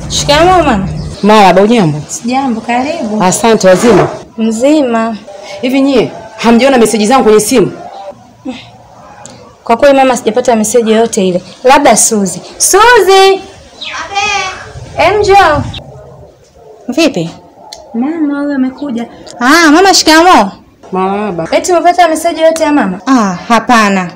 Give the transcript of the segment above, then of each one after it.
Shikamoo mama. Marahaba, ujambo? Sijambo, karibu. Asante. Wazima? Mzima. Hivi nyie hamjaona meseji zangu kwenye simu? Kwa kweli mama, sijapata meseji yoyote ile, labda Suzi. Suzi! Emjo. Vipi? Mama huyo amekuja. Ah, mama shikamoo. Marahaba. Eti umepata meseji yoyote ya mama? Ah, hapana.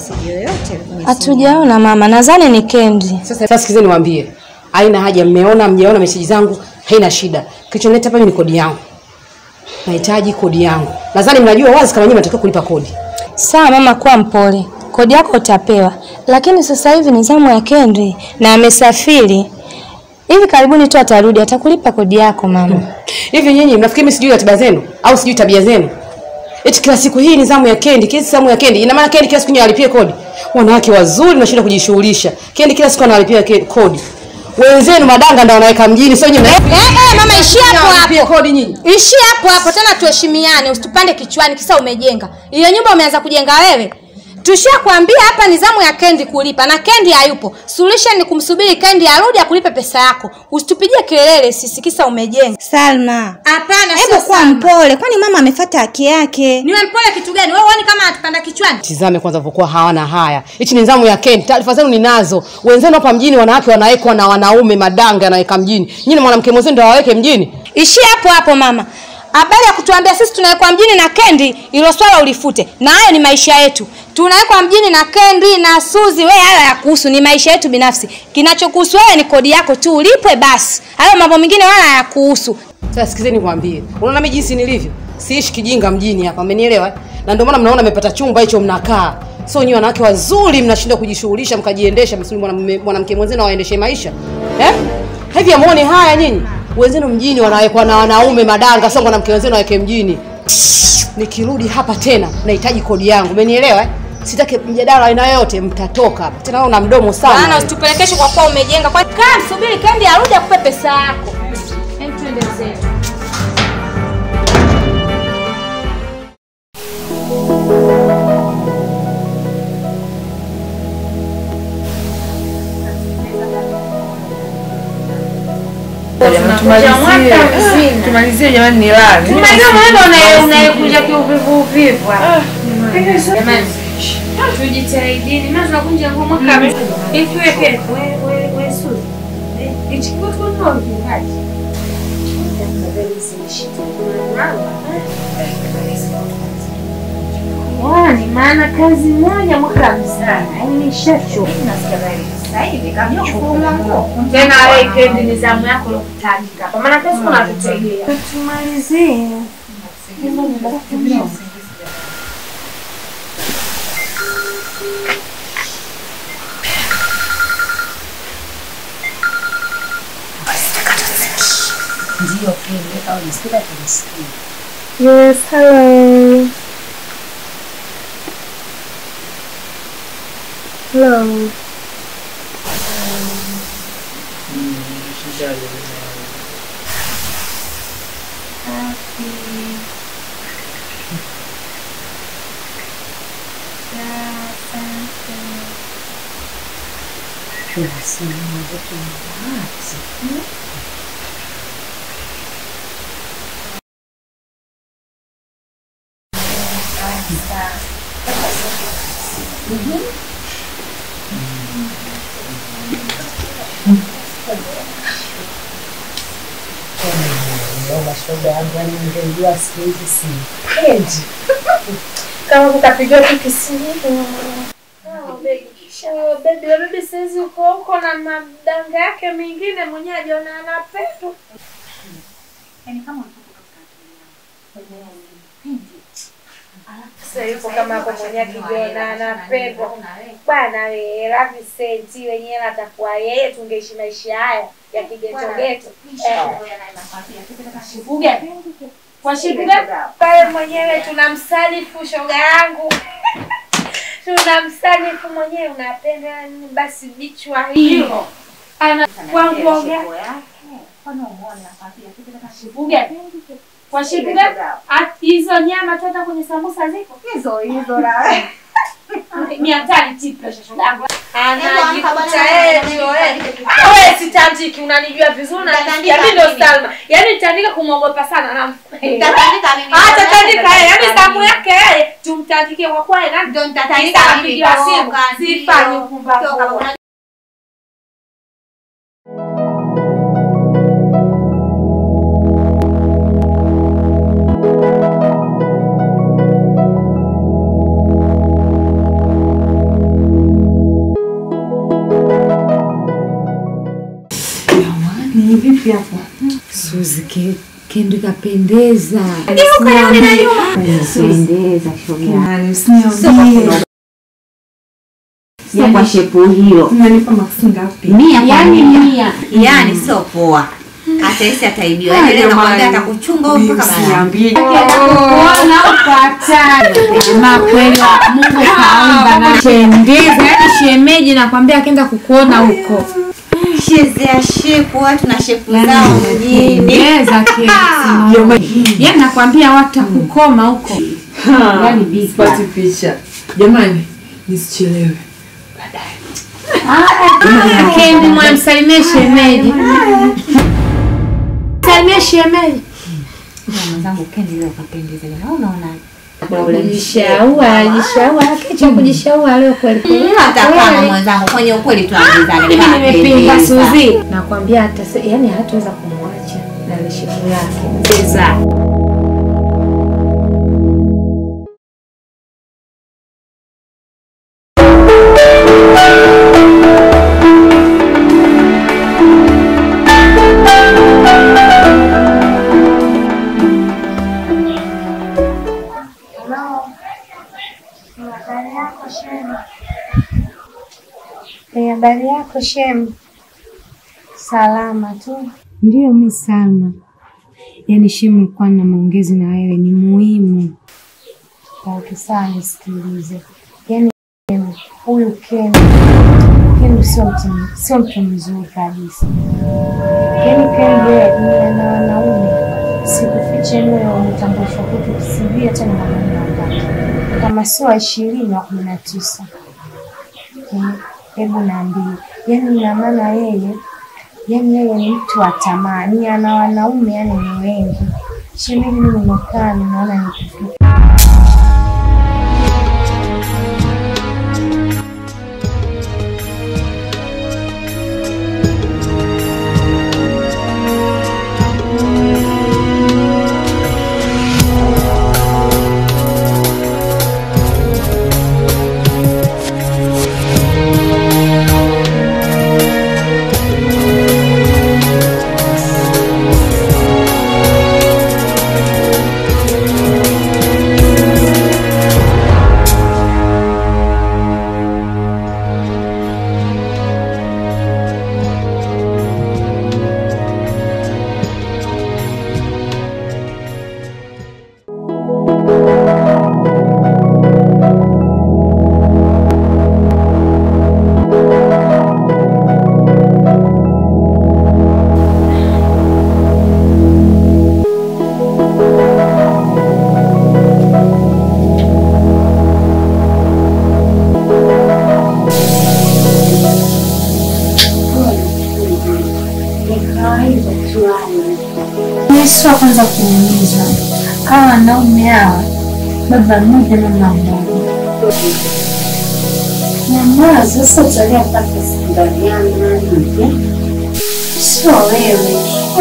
Hatujaona mama, nadhani ni Kendi. Sasa sasa sikizeni niwaambie. Haina haja mmeona mjaona meseji zangu, haina shida. Kilichonileta hapa ni kodi yangu. Nahitaji kodi yangu. Nadhani mnajua wazi kama nyinyi mnatakiwa kulipa kodi. Sawa mama, kuwa mpole, kodi yako utapewa, lakini sasa hivi ni zamu ya Kendi na amesafiri. Hivi karibuni tu atarudi, atakulipa kodi yako mama. Hivi nyinyi mnafikiri mimi sijui ratiba zenu au sijui tabia zenu? Eti kila siku hii ni zamu ya Kendi, kila zamu ya Kendi. Ina maana Kendi kila siku nyinyi alipie kodi. Wanawake wazuri mnashinda kujishughulisha. Kendi kila siku analipia ke- kodi. Wenzenu madanga ndio wanaweka mjini, sio nyinyi. Eh, eh, mama ishia hapo Mnalipia hapo. kodi nyinyi. Ishia hapo hapo tena tuheshimiane, usitupande kichwani kisa umejenga. Ile nyumba umeanza kujenga wewe. Tushia kuambia hapa ni zamu ya Kendi kulipa na Kendi hayupo. Solution ni kumsubiri Kendi arudi akulipe pesa yako. Usitupigie kelele sisi kisa umejenga. Salma, Hapana, hebu kuwa mpole, kwani mama amefuata haki yake. Niwe mpole kitu gani? Wewe uone kama atupanda kichwani? Tizame kwanza vokuwa hawana haya. Hichi ni zamu ya Kendi. Taarifa zenu ninazo. Wenzenu hapa mjini wanawake wanawekwa na wanaume madanga yanaweka mjini. Nyinyi mwanamke mwenzenu ndio waweke mjini. Ishia hapo hapo mama. Habari ya kutuambia sisi tunawekwa mjini na Kendi, ilo swala ulifute. Na hayo ni maisha yetu. Tunawekwa mjini na Kendi na Suzi, wewe haya ya kuhusu ni maisha yetu binafsi. Kinachokuhusu wewe ni kodi yako tu ulipwe basi. Hayo mambo mengine wala hayakuhusu. Sasa sikizeni nikwambie. Unaona mimi jinsi nilivyo? Siishi kijinga mjini hapa, umenielewa? Na ndio maana mnaona mmepata chumba hicho mnakaa. Sio nyinyi wanawake wazuri mnashinda kujishughulisha mkajiendesha msuli mwanamume- mwanamke mwenzenu awaendeshe maisha. Eh? Hivi amuone haya nyinyi? Wenzenu mjini wanawekwa na wanaume madanga, sio mwanamke wenzenu aweke mjini. Nikirudi hapa tena nahitaji kodi yangu. Umenielewa? Eh? Sitaki mjadala aina yoyote, mtatoka hapa. Tena wewe una mdomo sana. Maana usitupelekeshe kwa kuwa umejenga. Kwa kaa msubiri Kendi arudi akupe pesa yako. Hem twende zetu. tumalizie jamani, ni lali unaekuja kiuvivu uvivu jamani tujitahidini maana tunakunja nguo mwaka ikiweke wesuzi ichikutunovivaji Wani, maana kazi moja mwaka mzima yani nishachoka. Tena wewe kendi ni zamu yako ya kutajika hapa, maana kazi kuna tutegea. Tumalizie. Yes, hello. Hello. Kama kukapigiwa tu kisimu. Bebi, bebi saizi uko huko na madanga yake mengine mwenyewe ajiona anapendwa. Sasa yupo kama hapo mwenyewe akijiona anapendwa. Bwana we, Ravi Senti wenyewe atakuwa yeye, tungeishi maisha haya ya kigetogeto. Kwa shida pale mwenyewe tunamsalifu shoga yangu. tunamsalifu mwenyewe unapenda nini basi bichwa hilo. Ana kwa nguo gani? Kwa shida hizo nyama tu hata kwenye sambusa ziko hizo hizo la Mia tano tipa shosho yangu. Anajikuta Anajikuta yeye ndio yeye. Wewe sitandiki, unanijua vizuri na Nitatandika mimi ndo mimi. Salma. Yaani nitandika kumwogopa sana na Nitatandika mimi. Ah, tatandika yeye. Yaani Nitatandika zamu mimi. yake yeye tumtandike kwa kweli na Ndio nitatandika Kisa mimi. apigiwa simu. Toka, Sifanye ndio. upumbavu. Toka, una- Ni vipi hapo? Suzi ke kendo kapendeza. Pendeza shoga. Yaani usiniambie. Sio kwa shepu hiyo. Unanipa maksi ngapi? Mia kwa Yaani mia. mia. Yaani sio poa. Hata isi ataibiwa. Yaani leo nakwambia atakuchunga huko mpaka baadaye. Usiniambie. Kuona upata. Jamaa kweli Mungu kaumba na pendeza. Yaani shemeji nakwambia akaenda kukuona huko. Chezea shepu, watu na shepu zao mjini. Pendeza kesi. Yaani nakwambia watu kukoma huko. Yaani big Sipati picha. Jamani, nisichelewe. Kendi mwamsalimie shemeji. Salimie shemeji. mwenzangu Kendi leo kapendeza. Jamaa unaonaje? Kujishaua, ajishaua, akicha kujishaua leo kweli kweli. Hata kama mwenzangu kwenye ukweli tuambizane. Mimi nimepinga kapendeza. Suzi. Nakwambia hata yani hataweza kumwacha na ile shepu yake. Sasa Eh, habari yako Shem? Salama tu. Ndiyo mi Salma. Yaani Shemu nilikuwa na maongezi na wewe ni muhimu. Okay, sawa nisikilize. Yaani Shem, huyu Ken Ken sio mtu sio mtu mzuri kabisa. Yaani Ken yeye ni ana wanaume. Sikufiche leo wametambulishwa kwetu sijui hata ni wanaume wangapi. Kama sio wa ishirini wa kumi na tisa. Eh, Hebu niambie, yaani ina maana yeye yaani yeye ni mtu wa tamaa, ni ana wanaume yani ni wengi. Shemeji, mimi nimekaa ninaona nikifika Yesu kwanza kuuliza hawa wanaume hawa baba mmoja mama mmoja nyamaza sasa utalia mpaka ndani yangu sio wewe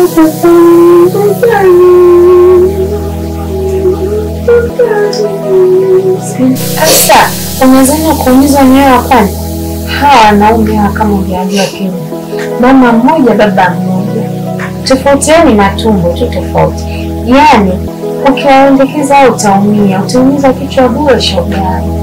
sasa unawezana kuuliza mwenyewe wa kwanza hawa wanaume hawa kama ujajua Kenya mama mmoja baba mmoja tofauti yao ni matumbo tu tofauti. Yaani ukiwaendekeza au utaumia, utaumiza kichwa bure shoga yangu.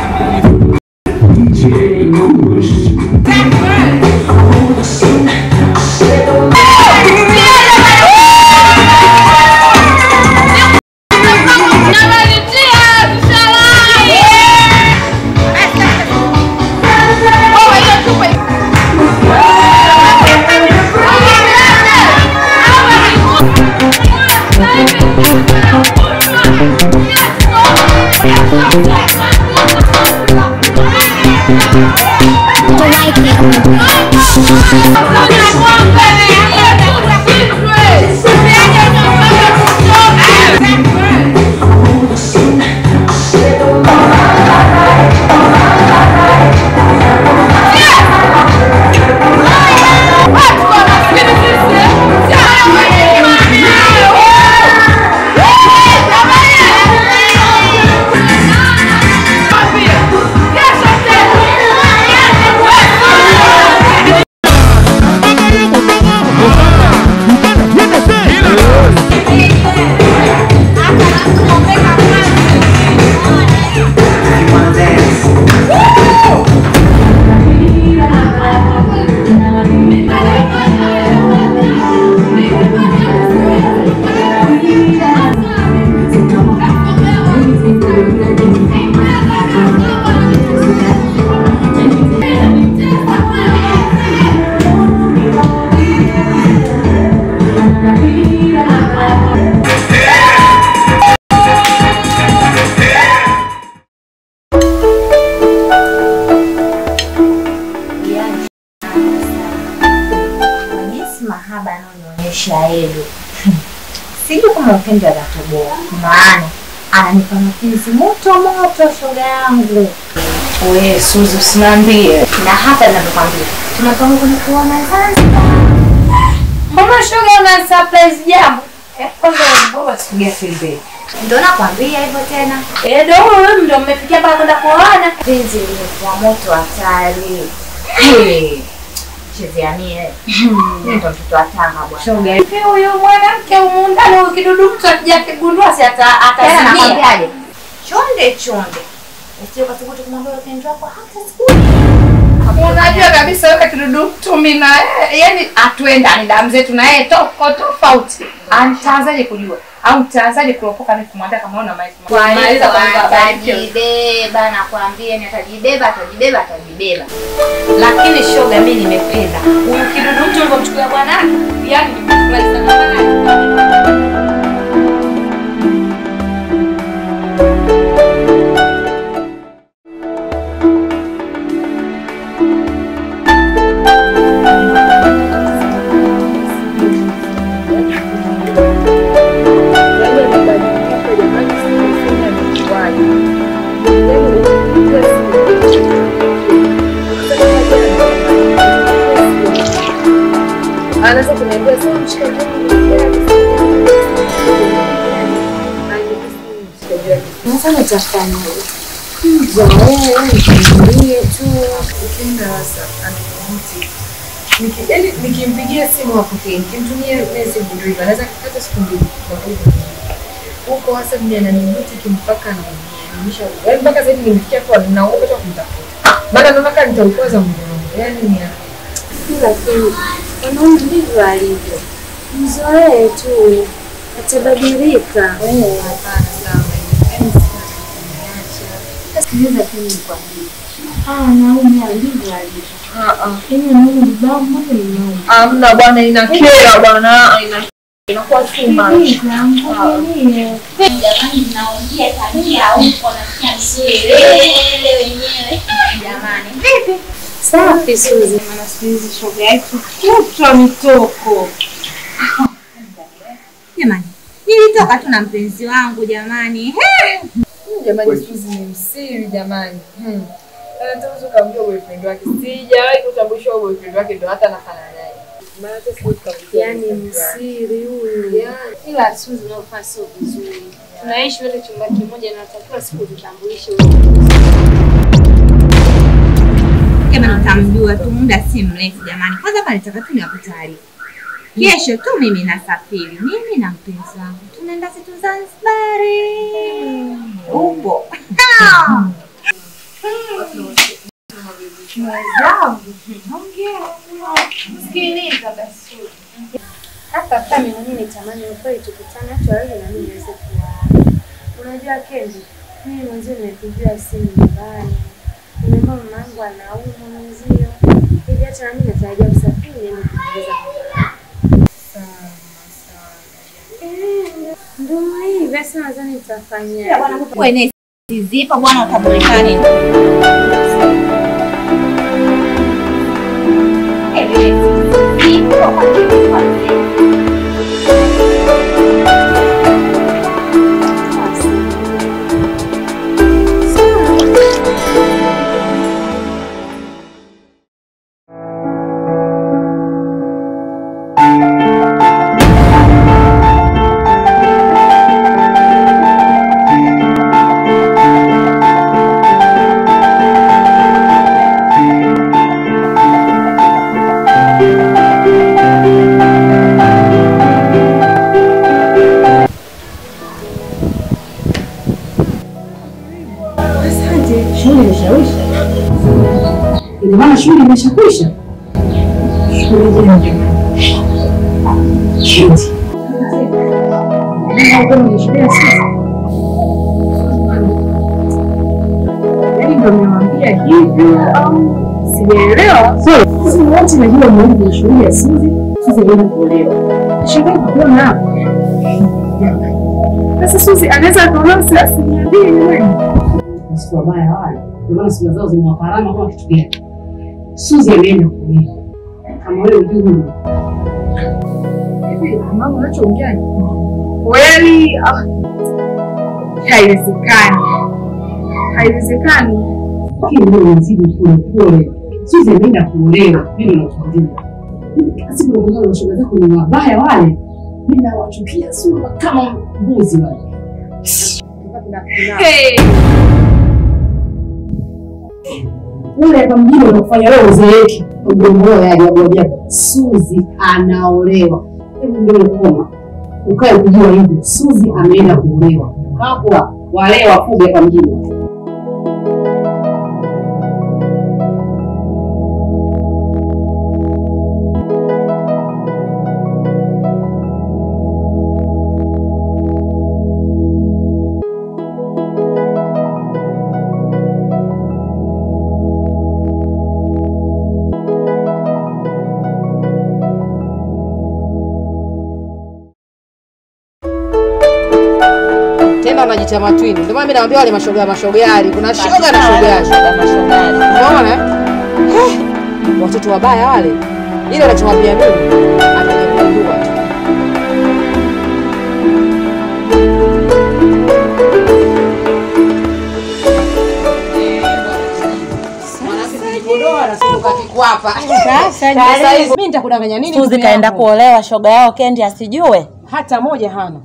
DJ Kush. Kwa jinsi mahaba anaonionyesha Edu, sijui kama upendo atatoboa, maana ananipa mapenzi moto moto, shoga yangu. We Suzi, usiniambie. Na hata ninavyokwambia tunapanga kwenda kuona Zanzibar. Mbona shoga una surprise jambo? Eh, kwanza baba sikia pembeni. Ndio nakwambia hivyo tena, Eh, ndio wewe ndio mmefikia mpaka kwenda kuoana. penzi limekuwa moto hatari. Hey, chezea mie mimi ndo mtoto wa Tanga bwana. Shoga, hivi huyu mwanamke humu ndani huyu kidudu mtu akija kigundua si ata Tena atasikia. nakwambiaje, chonde chonde, usije ukathubutu kumwambia upendo wako hata siku Unajua kabisa wewe kidudu mtu mimi na yeye, yani atuendani damu zetu na yeye toko tofauti. Anitaanzaje kujua? Au nitaanzaje kuropoka mimi kumwambia kama una maisha? Kwa Maliza hivyo kwa baba yake. atajibeba, nakwambia ni atajibeba, atajibeba, atajibeba. Lakini shoga, mimi nimependa huyu kidudu mtu ulivyomchukulia bwanake, yani nimefurahi sana bwanake. anaweza kuniambia sasa mshikaji sasa nitafanya zoee nikimbie tu Ukienda sasa anamti Niki- yaani nikimpigia simu apokee, nikimtumia message ndio hivyo, anaweza kukata siku mbili kwa hivyo. Huko hasa mimi ananibuti mpaka ananiamisha. Yaani mpaka sasa hivi nimefikia kwa naogopa hata kumtafuta. Maana naona kama nitaukwaza moyo wangu. Yaani ni lakini wanaume ndivyo alivyo mzoee tu atabadilika hapana sana. Yaani sina sikiliza tu nikwambie hawa wanaume hao ndivyo alivyo Ah ah. yaani wanaume vibao moja ni moja Amna bwana inakera bwana. Ina inakuwa too much. Sikiliza, mvumilie. Jamani, naongea tabia huko nasikia msielele wenyewe. Jamani, vipi? safi Suzi Maana siku hizi shoga yetu kutwa mitoko. Jamani, nilitoka tu na mpenzi wangu jamani. Jamani Suzi ni msiri jamani. Hmm. Anataka ukaambia boyfriend wake. Sijawahi kutambulishwa boyfriend wake ndo hata nafanana naye. Maana hata siwezi kuambia. yaani msiri huyu Ila Suzi unaofaa sio vizuri. Tunaishi wote chumba kimoja na natakiwa siku tutambulishe Kama nitamjua tu muda si mrefu jamani. Kwanza hapa nitaka tu niwape taarifa. Kesho tu mimi nasafiri, mimi na mpenzi wangu tunaenda zetu Zanzibari. Upo Sikiliza basi. Hata kama mimi mwenyewe nitamani ukweli tukutane hata wewe na mimi niweze kuwa. Unajua Kenji, mimi mwanzo nimepigiwa simu nyumbani. Nimeomba mama yangu anaumwa mwenzio. Hivi hata na mimi natarajia kusafiri niende kuongeza Eh, ndio hivyo sasa nadhani nitafanya. wewe Zizipa bwana utamwekea nini? Shule imeshawisha. Ina maana shule imeshakwisha. Shule gani? Shiti. Ndio kama ni shule ya sasa. Yaani ndio nimewambia hivyo au sijaelewa. Sisi wote najua muhimu wa shule ya Suzi, Suzi ndio kuolewa. Shangaa kuona hapo. Sasa Suzi anaweza akaolewa asilimia mbili wewe wasiku wabaya wale, ndio maana sura zao zimewaparama kama kitu gani. Suzi ameenda kulia kama wewe ujui huyu hivi, mama unachoongea ni kweli? Ah, Haiwezekani, haiwezekani. Lakini wewe unazidi pole pole. Suzi ameenda kuolewa, mimi nakwambia. Kila siku nakuona mashoga zako ni wabaya wale, mimi nawachukia sura kama mbuzi wale. Hey. ule hapa mjini unakufanya wewe uzeeki mdomo wao yaje ajabu Suzi anaolewa. Hebu ndio koma ukae kujua hivi, Suzi ameenda kuolewa. Hapo wale wafuge hapa mjini. tena wanajiita matwini. Ndio maana mimi naambia wale mashoga mashogari, kuna shoga na shogari. Unaona? eh? Eh, Watoto wabaya wale. Ile anachomwambia mimi atakuja kugundua tu. Sasa hivi mimi nitakudanganya nini? Suzi ndugu kaenda yangu? kuolewa, shoga yao Kendi asijue. hata moja hana.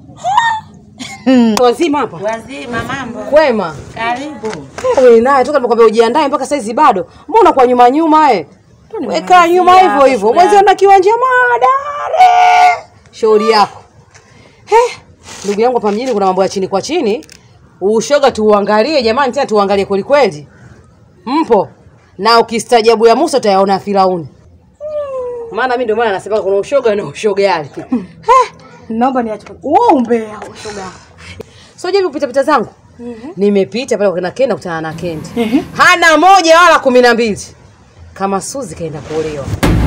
Wazima hapa. Wazima mambo. Kwema. Karibu. Wewe naye toka nimekwambia ujiandae mpaka saizi bado. Mbona kwa nyuma nyuma eh? Weka nyuma hivyo hivyo. Mwezi ana kiwanja madare. Shauri yako. He, ndugu yangu hapa mjini kuna mambo ya chini kwa chini. Ushoga tuuangalie jamani, tena tuuangalie kweli kweli. Mpo na ukistajabu ya Musa utayaona Firauni. Maana mimi ndio maana nasema kuna ushoga na ushogari. Naomba niache wewe umbea ushoga. So je, kupita pita zangu nimepita pale kwa Kenda kutana na Kendi hana moja wala kumi na mbili kama Suzi kaenda kuolewa.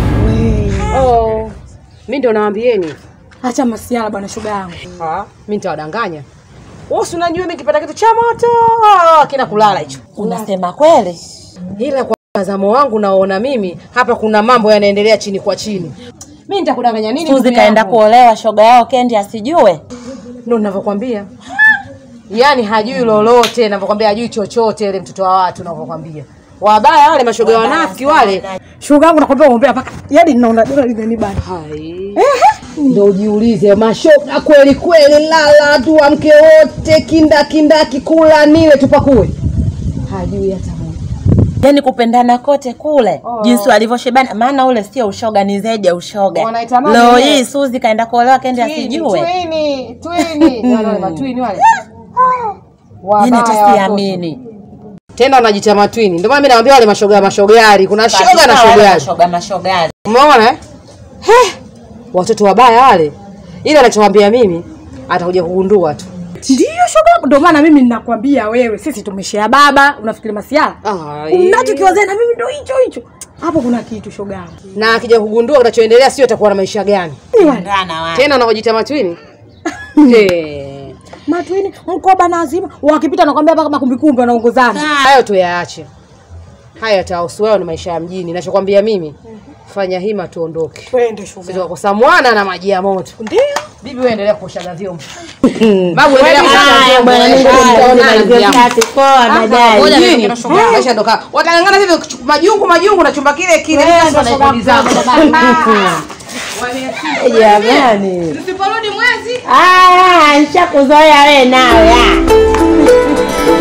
Oh, mi ndio nawaambieni, Acha masiala bwana shoga yangu. Ah, mi nitawadanganya. Wewe si unajua mimi kipata kitu cha moto ah, kina kulala hicho, Unasema kweli? ila kwa mtazamo wangu naona mimi hapa kuna mambo yanaendelea chini kwa chini. Mi nitakudanganya nini? Suzi ndugu kaenda yangu? kuolewa, shoga yao Kendi asijue. Ndio ninavyokwambia. Yaani hajui lolote, ninavyokwambia hajui chochote ile mtoto wa watu ninavyokwambia. Wabaya wale mashoga wanafiki wale. Shoga yangu nakwambia umbea mpaka yaani naona dola linanibana. Hai. Ndio ujiulize mashoga kweli kweli, lala tu amke wote kinda kinda kikula nile tupakue. Hajui hata moja. Yaani kupendana kote kule jinsi walivyoshebana, maana ule sio ushoga, ni zaidi ya ushoga. Wanaitamani Leo wenyewe. hii Suzi kaenda kuolewa, Kendi asijue. Twini, twini. Wale matwini wale. Yaani hata Wabaya siamini. Tena wanajiita matwini. Ndio maana mimi nawaambia wale mashoga mashogari, kuna shoga na shogari. Mashoga mashogari. Umeona eh? He, watoto wabaya wale. Ile anachomwambia mimi atakuja kugundua tu. Ndio shoga yangu ndio maana mimi ninakwambia wewe sisi tumeshare baba unafikiri masiala? Ai. Unachokiwazia na mimi ndio hicho hicho. Hapo kuna kitu shoga yangu. Na akija kugundua kinachoendelea sio atakuwa na maisha gani. Ngana wa. Tena wanaojiita matwini. Eh. matwini mkoba na azima wakipita nakwambia mpaka makumbikumbi wanaongozana hayo tuyaache haya yatahusu wewe ni maisha ya mjini nachokwambia mimi fanya hima tuondoke twende Sisi tukakosa mwana na maji ya moto ndio bibi wewe endelea kuoshaga vyombo babu endelea Haya, kuoshaga vyombo bwana, eh, mimi tutaonana nimalizie ndugu yangu. kazi, poa, Ah, baadaye. ngoja Mjini. nifike na shoga yangu, maisha ndo kaa. watang'ang'ana hivi kuchu- majungu majungu na chumba kile kile Wewe sasa ndo shoga wanaikuuliza. yangu. jamani Tusiporudi mwezi aya nishakuzoea we nawe ah.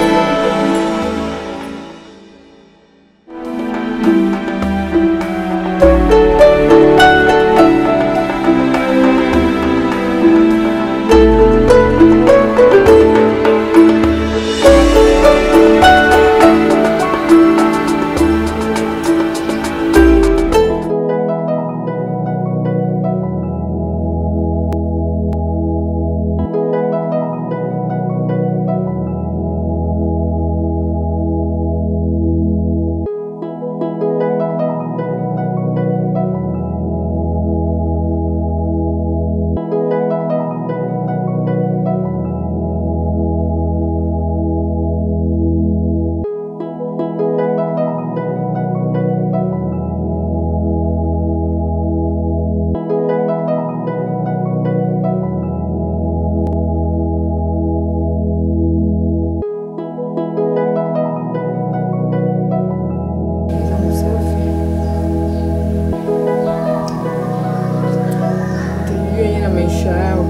Ndio yeye na maisha yao.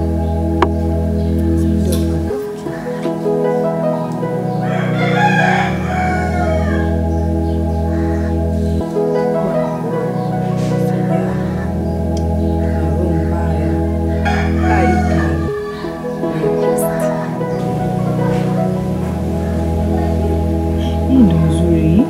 Hii ndo nzuri.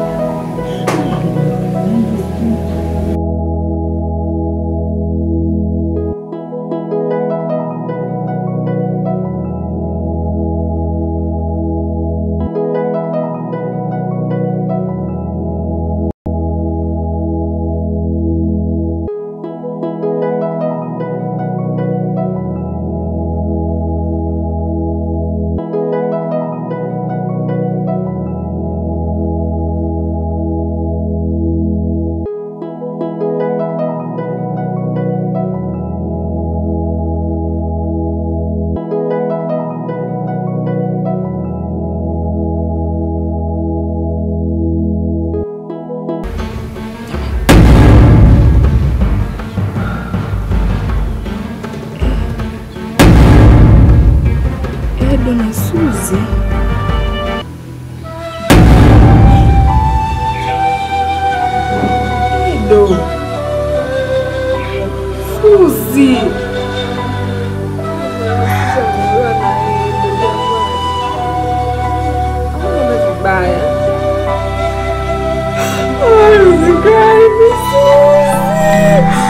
Edo na Suzi. Edo. Suzi. Vibaya. Haiwezekani, Suzi.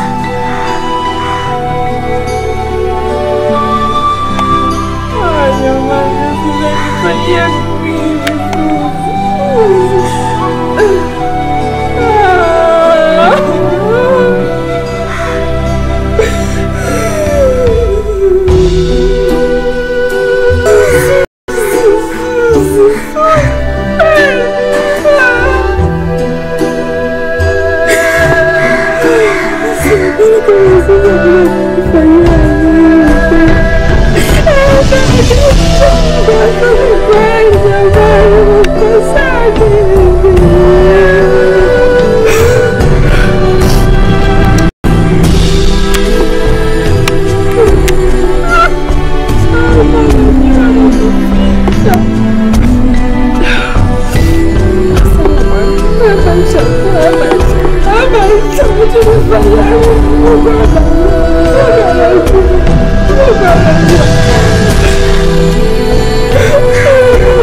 Thank you.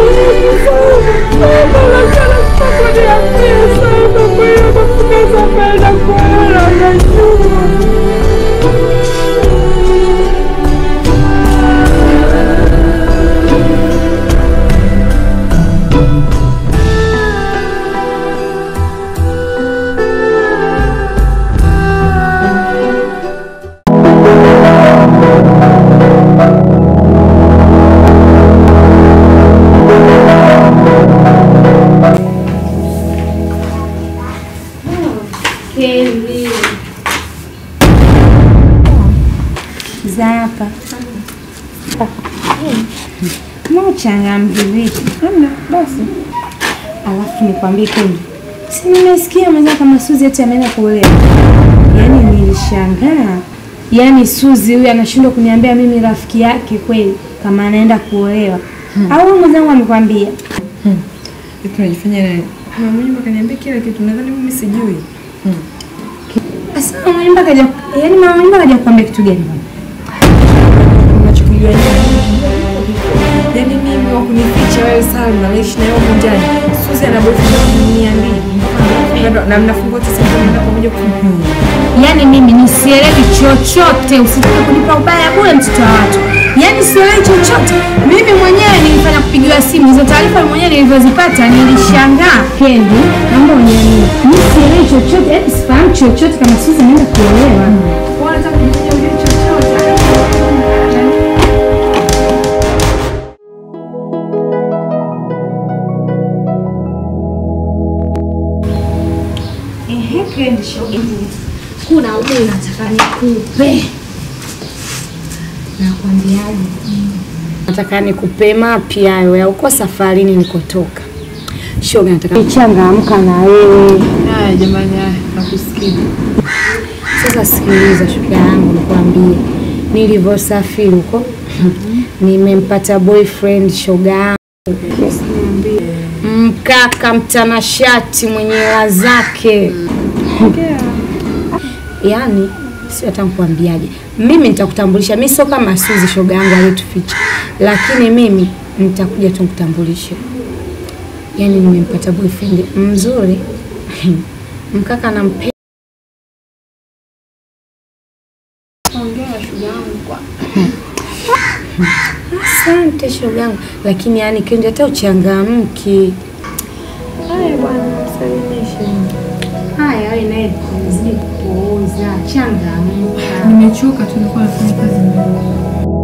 uchangamke vipi? Hamna, basi. Alafu nikwambie Kendi, si nimesikia mwenza kama Suzi eti ameenda kuolewa. Yaani nilishangaa. Yaani Suzi huyu anashindwa kuniambia mimi rafiki yake kweli kama anaenda kuolewa. Au mwenzangu amekwambia? Hivi tunajifanya nani? Mama mwenyewe akaniambia kila kitu, nadhani mimi sijui. Sasa mama nyumba kaja, yaani mama nyumba kaja kukwambia kitu gani? Unachokijua nini? Yaani mimi wa kunificha wewe Salma, naishi na wewe huko ndani. Suzi ana boyfriend wangu mia mbili. Na mnafungua tisa mnaenda pamoja kumpiga. Yaani mimi nisielewi chochote, usitake kunipa ubaya bure mtoto wa watu. Yaani sielewi chochote. Mimi mwenyewe nilifanya kupigiwa simu, hizo taarifa mwenyewe nilivyozipata nilishangaa. Kendi, naomba uniamini. Mimi sielewi chochote, yaani sifahamu chochote kama Suzi anaenda kuolewa. Wanataka kujifanya ujue chochote. Ehe, Kendi shoga. Kuna ule nataka nikupe. Nakwambiaje? Nataka nikupe mapya hayo ya uko safarini nikotoka. Shoga, nataka nichangamka na wewe. Haya jamani, haya nakusikia. Sasa sikiliza, shoga yangu, nikwambie nilivyosafiri huko nimempata boyfriend shoga yangu, mkaka mtanashati mwenye hela zake. Yaani sio hata nikuambiaje, mimi nitakutambulisha. Mimi sio kama Suzi shoga yangu aliyetuficha, lakini mimi nitakuja tu nikutambulishe. Yaani nimempata boyfriend mzuri mkaka nampenda Asante shoga yangu, lakini yani Kendi, hata uchangamki. Haya bwana, msalimishe. Haya, wewe naye zidi kupooza, changamka. Nimechoka tu, nilikuwa nafanya kazi ndogo.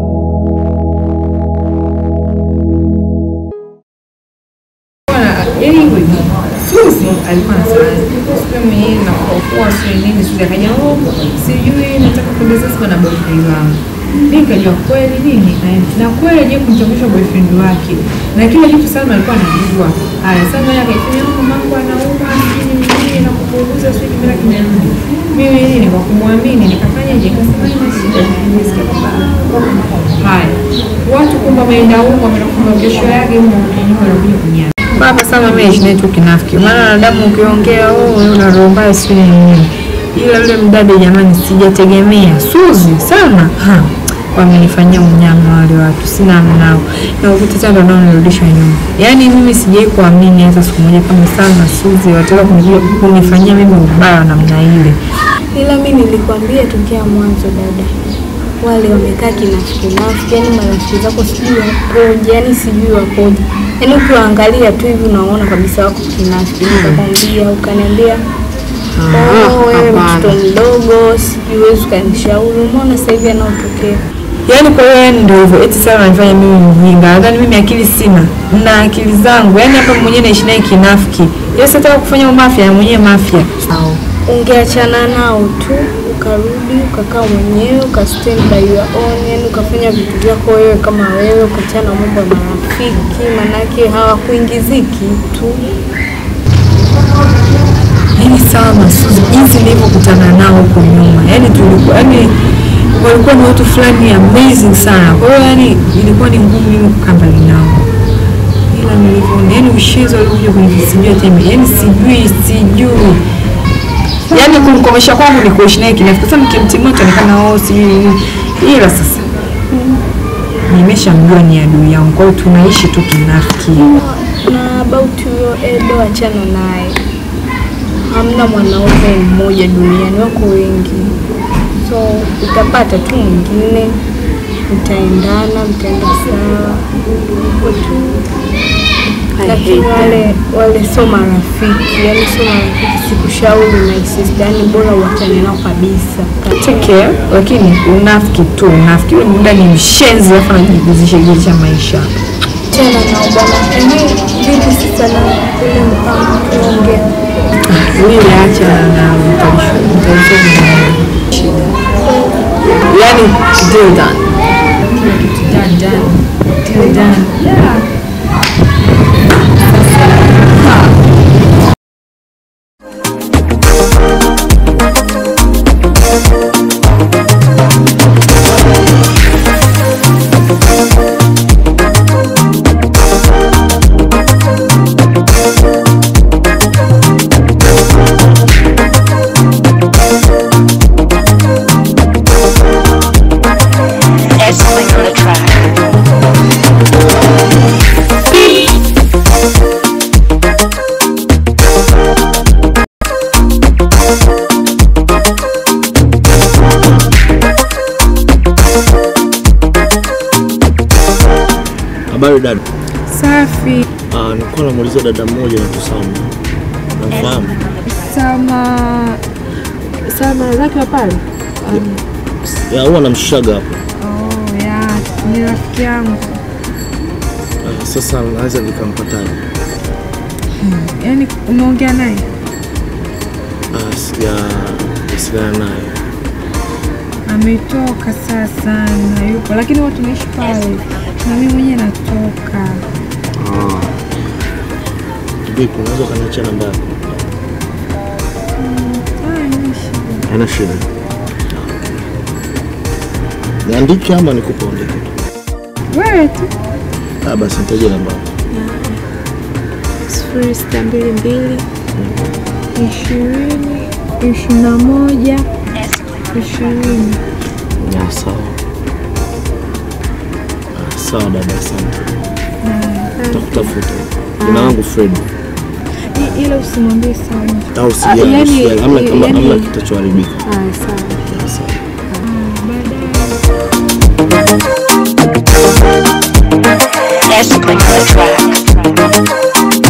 Yaani hivyo hivyo. Suzi alikuwa anasema siku mwenyewe na kuokoa sio nini, Suzi akaja oh, sijui nataka kwenda Zanzibar na boyfriend wangu. Mimi nikajua kweli nini naenda. Na kweli je kumtambulisha boyfriend wake. Na kila kitu Salma alikuwa anajua. Haya, Salma yeye akaifanya huko mambo anauma nini nini na kupunguza sio kila kimerudi. Mimi nini kwa kumwamini nikafanya je kasema ina shida nisikia kwamba haya. Watu kumbe wameenda huko wameenda kesho yake huko nyuma wanakuja kunyama. Baba sana mimi naishi naye tu kinafiki. Maana wanadamu ukiongea oh wewe una roho mbaya sio nini. Ila yule mdada jamani sijategemea. Suzi sana. Ha. Wamenifanyia unyama wale watu. Sina mnao. Na ukuta tena ndio nirudishwa nyuma. Yaani mimi sijai kuamini hata siku moja kama sana Suzi wataka kunijua kunifanyia mimi ubaya wa namna ile. Ila mi nilikwambia tokea mwanzo dada, wale wamekaa kinafiki nafiki, yani marafiki zako sijui wapoje, yani sijui wapoje, yani ukiwaangalia tu hivi unaona kabisa wako kinafiki. Nikakwambia ukaniambia oh, wewe mtoto mdogo, sijui huwezi ukanishauri. Umeona sasa hivi anaotokea Yaani kwa hiyo yani ndio hivyo. Eti sana ananifanya mimi mjinga. Nadhani mimi akili sina. Na akili zangu. Yaani hapa mwenyewe naishi naye kinafiki. Yeye sitaka kufanya umafia na mwenyewe mafia. Sawa. ungeachana nao tu ukarudi ukakaa mwenyewe uka stand by your own, yani ukafanya vitu vyako wewe kama wewe, ukachana na mambo ya marafiki, manake hawakuingiziki tu. Yaani sawa masuzi jinsi nilivyokutana nao huko nyuma. Yaani tulikuwa yaani walikuwa ni watu fulani amazing sana. Kwa hiyo yani ilikuwa ni ngumu mimi kukaa mbali nao. Ila nilivyoona yaani ushezo walikuja kunifisijua tena. Yaani sijui sijui. Yaani kumkomesha kwangu ni kuishi naye kinafiki. Sasa nikimtimua itaonekana oh sijui nini. Ila sasa nimeshamjua ni adui yangu. Kwa hiyo tunaishi tu kinafiki. Na about huyo Edo, achana naye. Hamna mwanaume mmoja duniani, wako wengi, so utapata tu mwingine, mtaendana, mtaenda sawa hivyo tu. Lakini wale wale sio marafiki, yani sio marafiki, sikushauri my sister, yani bora uachane nao kabisa. Take care, lakini unafiki tu unafiki. Yule muda ni mshenzi alafu anajiguzisha guzisha maisha. Tena nao bwana, ehe, vipi sasa na ule mpango tuongea Wewe acha na mtalisho shida. Yaani deal done. Kila kitu done done. Till done. Yeah. S-Cling on the track. Habari dada. Safi. Ah, nilikuwa namuuliza dada mmoja na Kusama. Namfahamu? Sama Sama zake wa pale? Um, Ya huwa namshaga hapo. oh, ya, ni rafiki yangu. Ah, sasa naweza nikampataje? Yaani umeongea naye? Ah, sija wasiliana naye. Ametoka sasa na yupo, lakini watu tunaishi pale na mimi mwenyewe natoka. Ah. Vipi, unaweza ukaniachia namba yako? Haina shida. Niandike ama nikupe andike? Wewe tu. Ah, basi nitaje namba yako. sifuri sita mbili mbili ishirini ishirini na moja ishirini. Ya, sawa. Ah, sawa dada, asante. Takutafuta. Jina langu Fred. I- Ila usimwambie sana. Au sijali, Yaani- usijali. Hamna kama yaani- hamna kitachoharibika. Ah, sawa. Ya, sawa. S-Cling on the track.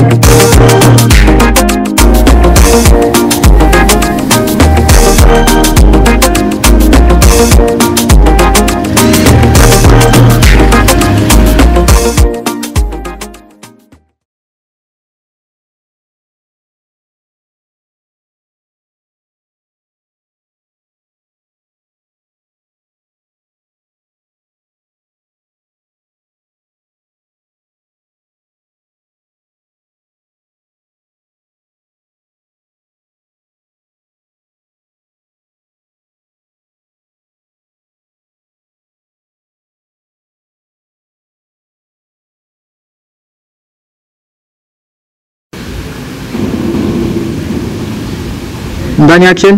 Ndani action.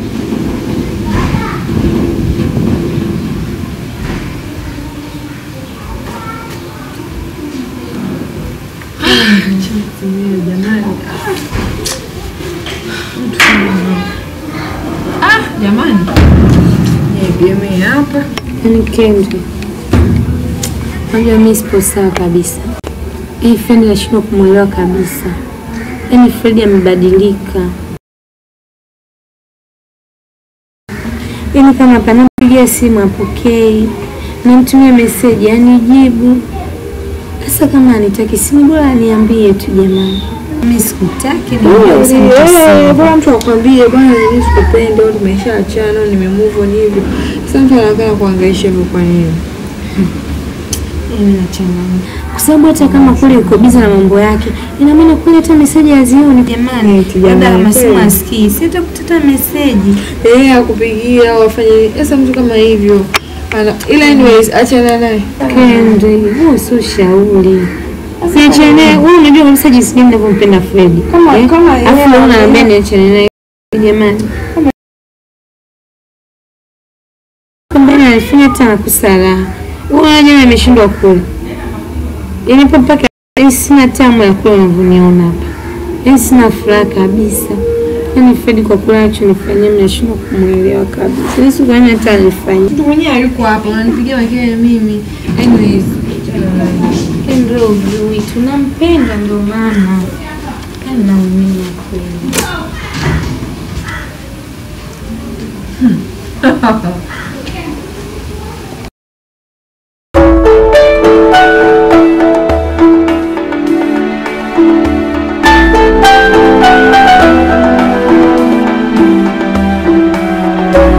Ah, jamani. Egemee hapa. Yaani Kendi, unajua mimi sipo sawa kabisa. Hii Fred nashindwa kumwelewa kabisa. Yaani Fred amebadilika. Yaani kama panapigia simu apokei, namtumia meseji anijibu. Sasa kama anitaki simu, bora aniambie tu jamani. Mimi sikutaki Eh, bwana mtu akwambie bwana mimi sikupendi au tumeshaachana au nimemove on hivi. Sasa mtu anakaa kuhangaisha hivyo kwa nini? Mimi nachanganya. Kwa sababu hata kama kule yuko biza na mambo yake, ina maana kule hata meseji hazioni jamani. Labda kama simu asikii, si hata kutata meseji. Eh, akupigia au afanye sasa mtu kama hivyo. Ana ila anyways achana naye. Kendi, huo sio shauri. Siachane naye. Wewe unajua kabisa jinsi gani ninavyompenda Fred. Kama- kama yeye Afu wewe ana- unaniambia niachane naye. Jamani. Kumbe anafanya hata nakosa raha. Wewe unajua ameshindwa kula. Yaani hapo mpaka yaani sina tamu ya kula unavyoniona hapa. Yaani sina furaha kabisa. Yaani Fred kwa kula anachonifanyia mimi nashindwa kumuelewa kabisa. Yaani siku gani hata alifanya. Mtu mwenyewe hayuko hapa, unanipigia makelele mimi. Anyways, achana naye. Ndio ujui tunampenda ndo maana. Yaani naumia kweli.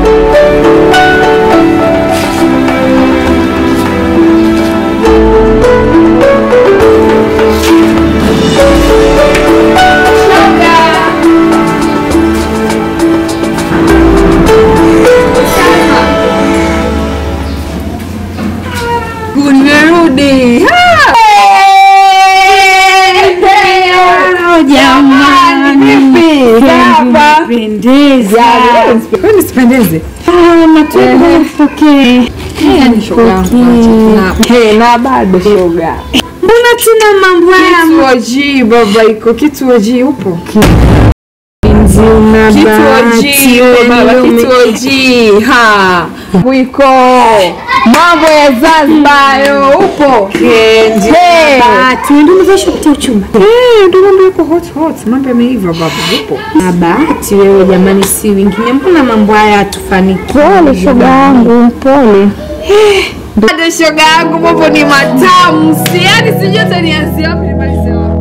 S-Cling jamani. Pendeza. Kwani sipendeze? Ah, matunda pokee. Yaani shoga yangu acha. Hey, na bado shoga. Mbona tuna mambo haya? Kituo G baba iko kituo G upo? Una Kituo bahati G wewe baba ume- kituo G ha. Mwiko. Mambo ya Zanzibar yo upo? Kendi. Hey. Bahati, ndio umevishwa kutia uchumba. Eh, ndio mambo yako hot hot. Mambo yameiva baba upo. Na bahati wewe jamani, si wengine. Mbona mambo haya hatufanikiwi? Pole shoga yangu, pole. Bado shoga yangu mambo ni matamu. Si yani sijui hata nianzie wapi nimalize wapi.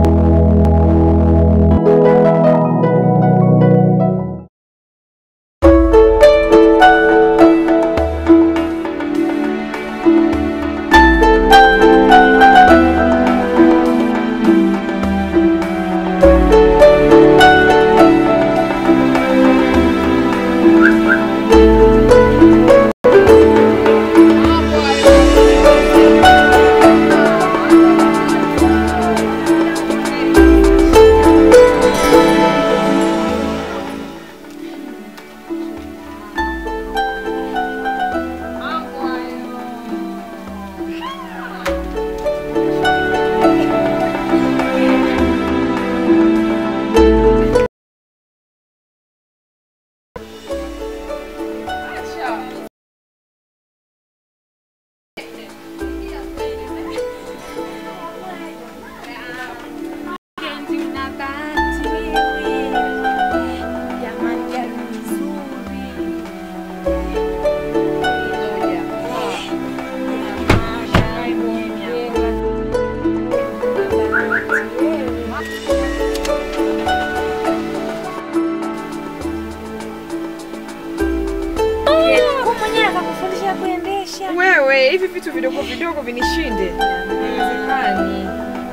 Wewe hivi vitu vidogo vidogo vinishinde. Haiwezekani.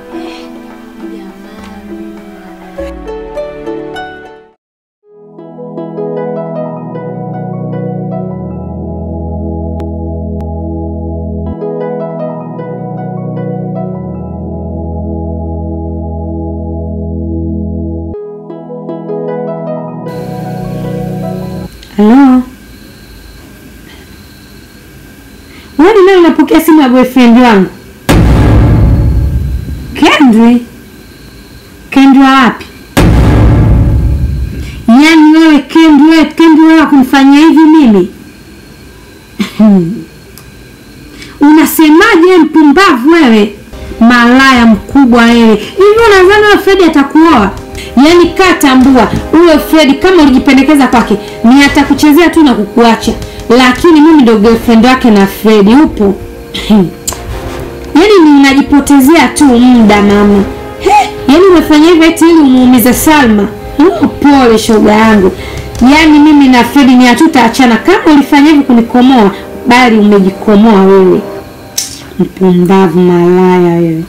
Halo. Wewe leo unapokea simu ya boyfriend wangu? Kendri? Kendri wa wapi? Yaani wewe Kendri, wewe Kendri wewe kunifanyia hivi mimi? Unasemaje mpumbavu wewe? Malaya mkubwa wewe. Hivi unadhani wewe Fred atakuoa? Yaani kaa tambua, huyo Fred kama ulijipendekeza kwake, ni atakuchezea tu na kukuacha. Lakini mimi ndo girlfriend wake na Fred upo. Yaani ni unajipotezea tu muda mama. He, yaani umefanya hivyo eti ili umuumize Salma. Oh, pole shoga yangu. Yaani mimi na Fred ni hatutaachana kama ulifanya hivyo kunikomoa, bali umejikomoa wewe. Mpumbavu malaya wewe.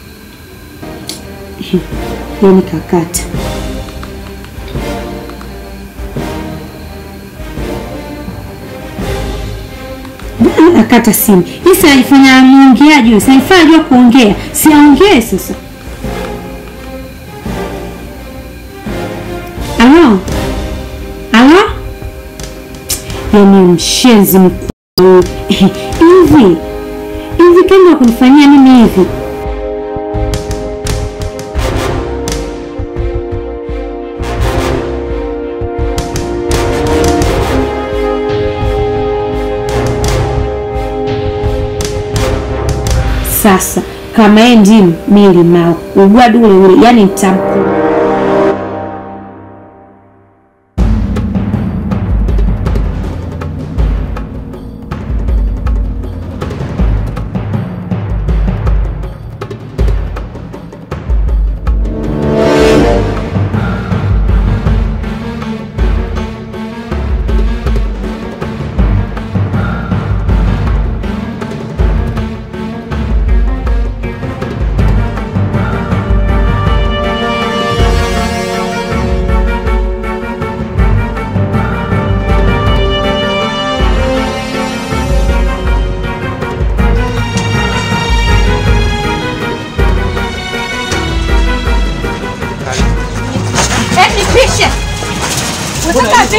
Yaani kakata. Mbona nakata simu? Hii si alifanya muongeaji huyu, si alifanya ajua kuongea. Si aongee sasa. Alo? Alo? Yaani mshenzi mkubwa huyu. Hivi hivi kama kunifanyia mimi hivi sasa kama yeye ndimu mi limao ugwadu ule ule yani nitamkula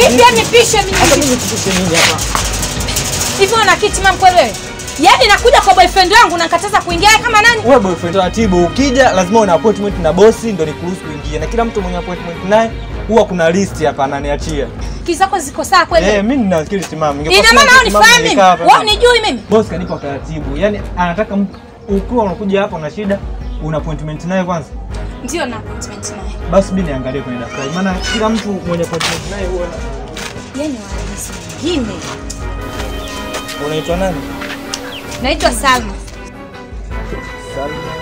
Hivi yani pishe mimi. Hata mimi nipishe nini hapa? Hivi una kiti mama kweli wewe? Yaani nakuja kwa boyfriend wangu na nikataza kuingia kama nani? Wewe boyfriend taratibu, ukija lazima una appointment na bosi ndio nikuruhusu kuingia. Na kila mtu mwenye appointment naye huwa kuna list hapa ananiachia. Kiti zako ziko sawa kweli? Eh, mimi nina akili timamu. Ningekuwa Ina sina maana akili wewe timamu, unifahamu mimi? ningekaa hapa. Wewe unijui mimi? Boss kanipa taratibu. Yaani anataka mtu ukiwa unakuja hapa una shida, una appointment naye kwanza. Ndio na appointment naye. Basi mimi niangalie kwenye daftari. Maana kila mtu mwenye appointment naye huwa Yaani wanaisi wengine. unaitwa nani? Naitwa Salma. Salma.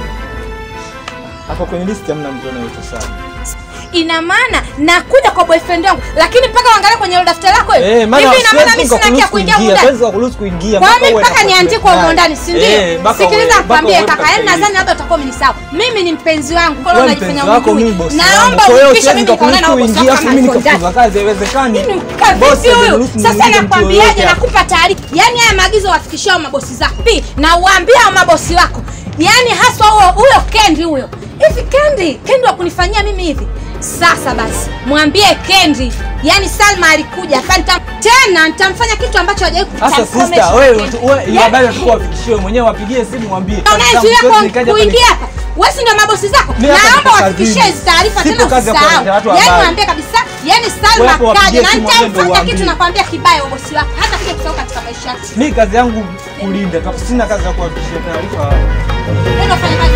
Hapa kwenye list hamna mtu anaitwa Salma. Ina maana nakuja kwa boyfriend wangu lakini mpaka uangalie kwenye hilo daftari lako wewe. Eh, maana Hivi ina maana siwezi mimi sina haki ya kukuruhusu kuingia kuingia, huko ndani? siwezi kukuruhusu kuingia. Kwa mpaka mimi uwe na mpaka niandikwe appointment huko naye. ndani, si ndio? Eh, mpaka Sikiliza uwe- mpaka nikwambie uwe kaka, katika yaani list. nadhani labda utakuwa umenisahau. Mimi ni mpenzi wangu, kwa hiyo Wewe unajifanya mpenzi wako, unijui. mimi bosi wangu. Naomba Kwa hiyo unipishe siwezi mimi nikaonana na kukuruhusu bosi kuingia, wako afu kama mimi niko ndani. nikafukuza kazi, haiwezekani. Bosi Vipi huyu? haniruhusu Sasa niingie mtu nakwambiaje, yoyote hapa. nakupa taarifa. Yaani haya maagizo wafikishao mabosi zako. Pi, na uambie hao mabosi wako. Yaani haswa huyo huyo Kendi huyo. Hivi Kendi, Kendi wa kunifanyia mimi hivi. Sasa basi, mwambie Kendi. Yaani Salma alikuja hapa nitam tena nitamfanya kitu ambacho hajawahi Sasa kutamkomesha sister, wewe Kendi. wewe ile Yaani- habari unatakiwa wafikishie mwenyewe, wapigie simu mwambie. Na Kazi zangu unayezuia siwezi kwa nikaja hapa kuingia hapa wewe si ndio mabosi zako Mimi hapa naomba niko wafikishie kazini. hizi taarifa Sipo tena kazi ya usisahau kuletea watu yaani habari. waambie kabisa yaani Wewe Salma hapo kaja wapigie na simu waambie ndio nitamfanya kitu waambie. nakwambia kibaya bosi wako hata kija kusahau katika maisha yako Mimi kazi yangu kulinda, tu, sina kazi ya kuwafikishia taarifa. nenda fanya kazi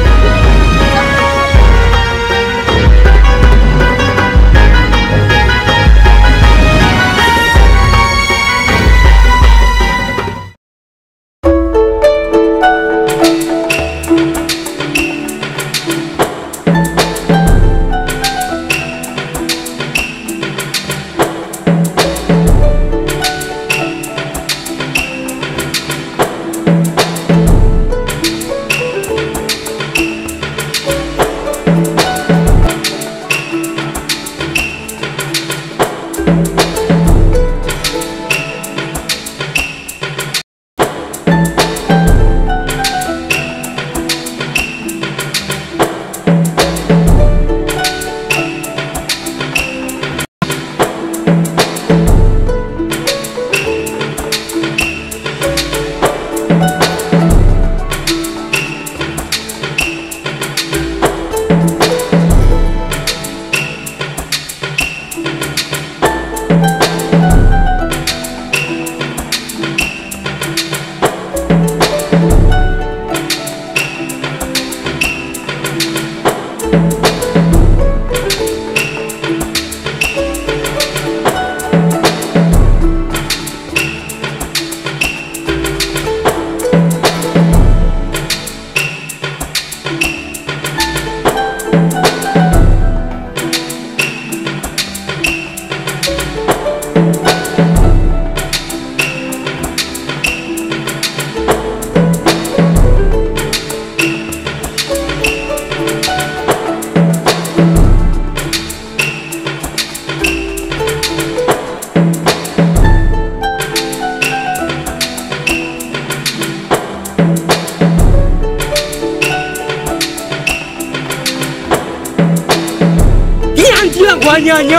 kinyantila ngwanyanya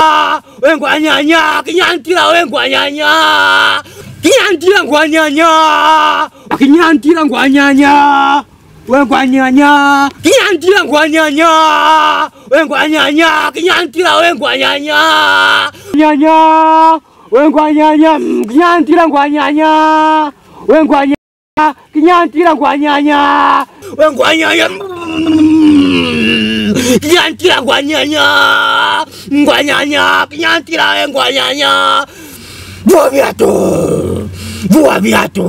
wengwanyanya kinyantila wengwanyanya kinyantila ngwanyanya kinyantila ngwanyanya wengwanyanya kinyantila ngwanyanya wengwanyanya kinyantila wengwanyanya nyanya wengwanyanya mm, kinyantila ngwanyanya wengwanyanya kinyantila ngwanyanya wengwanyanya mm, kinyantila ngwanyanya ngwanyanya kinyantila we ngwanyanya vua viatu vua viatu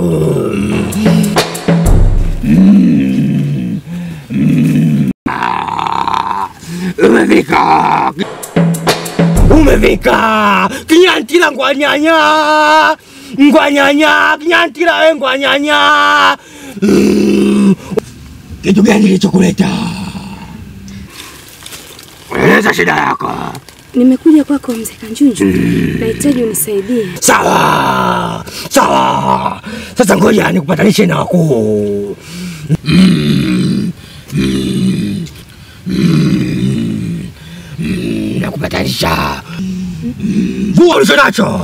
Mm, mm, ah, umefika umefika kinyantila ngwanyanya ngwanyanya kinyantila we ngwanyanya Mm, kitu gani kilichokuleta eleza shida yako Nimekuja kwako mzee Kanjunju, nahitaji unisaidie. sawa sawa sasa ngoja nikupatanishe na wakuu Mm, mm, mm, mm, nakupatanisha Vua ulicho nacho,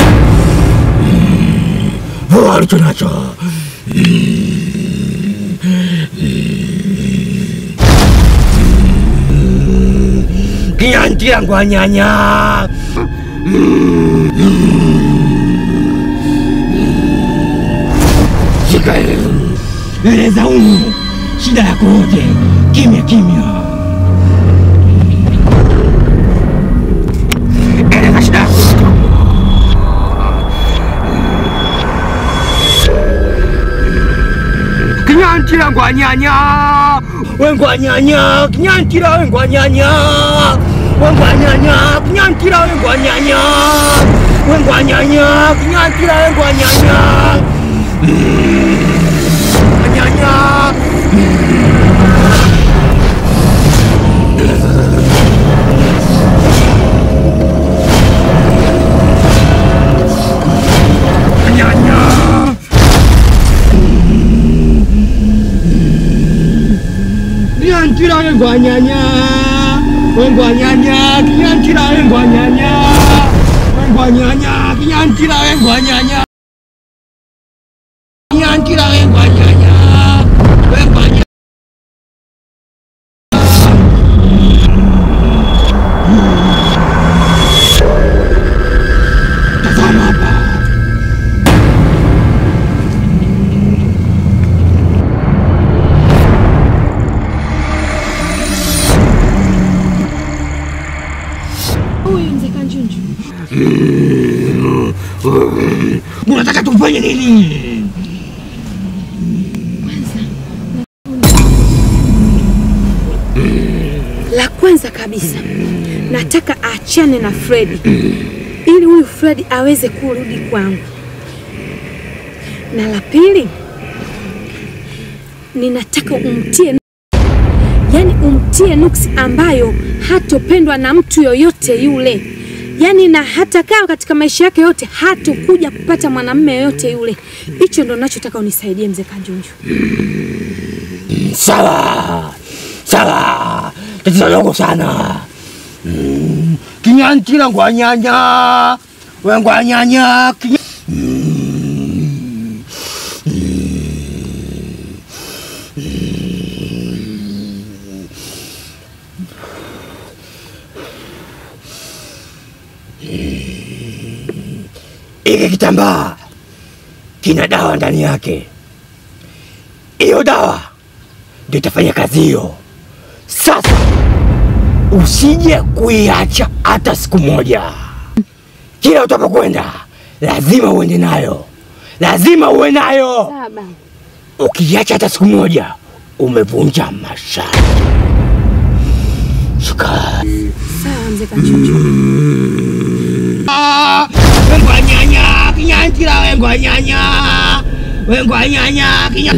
vua ulicho nacho. Kinyanti yangu anyanya. Shika eleza huyu shida yako yote, kimya kimya. Eleza shida yako yote. Kinyantira ngwanyanya wengwanyanya kinyantira wengwanyanya wengwanyanya kinyantira wengwanyanya wengwanyanya kinyantira wengwanyanya nyanya nyanya Kinyantira wengwanyanya wengwanyanya kinyantira wengwanyanya wengwanyanya kinyantira wengwanyanya kinyantira wengwanyanya wengwanyanya Tazama hapa. Huyu mzee Kanjunju. Unataka tufanye nini? La kwanza kabisa nataka aachane na Fredi ili huyu Fredi aweze kurudi kwangu, na la pili ninataka umtie yani umtie nuksi ambayo hatopendwa na mtu yoyote yule, yani na hata kaa katika maisha yake yote hatokuja kupata mwanamume yoyote yule. Hicho ndo nachotaka unisaidie mzee Kanjunju. Sawa sawa, tatizo dogo sana. Mm, Kinyantira ngwanyanya wengwanyanya kinya... Mm, Hiki kitambaa kina dawa ndani yake. Hiyo dawa ndio itafanya kazi hiyo. Sasa usije kuiacha hata siku moja. Kila utapokwenda lazima uende nayo, lazima uwe nayo. Saba. Ukiiacha hata siku moja, umevunja masharti. Shika. Sawa mzee Kanjunju. Ah, Wengwanyanya, kinyantira wengwanyanya, wengwanyanya, kinya...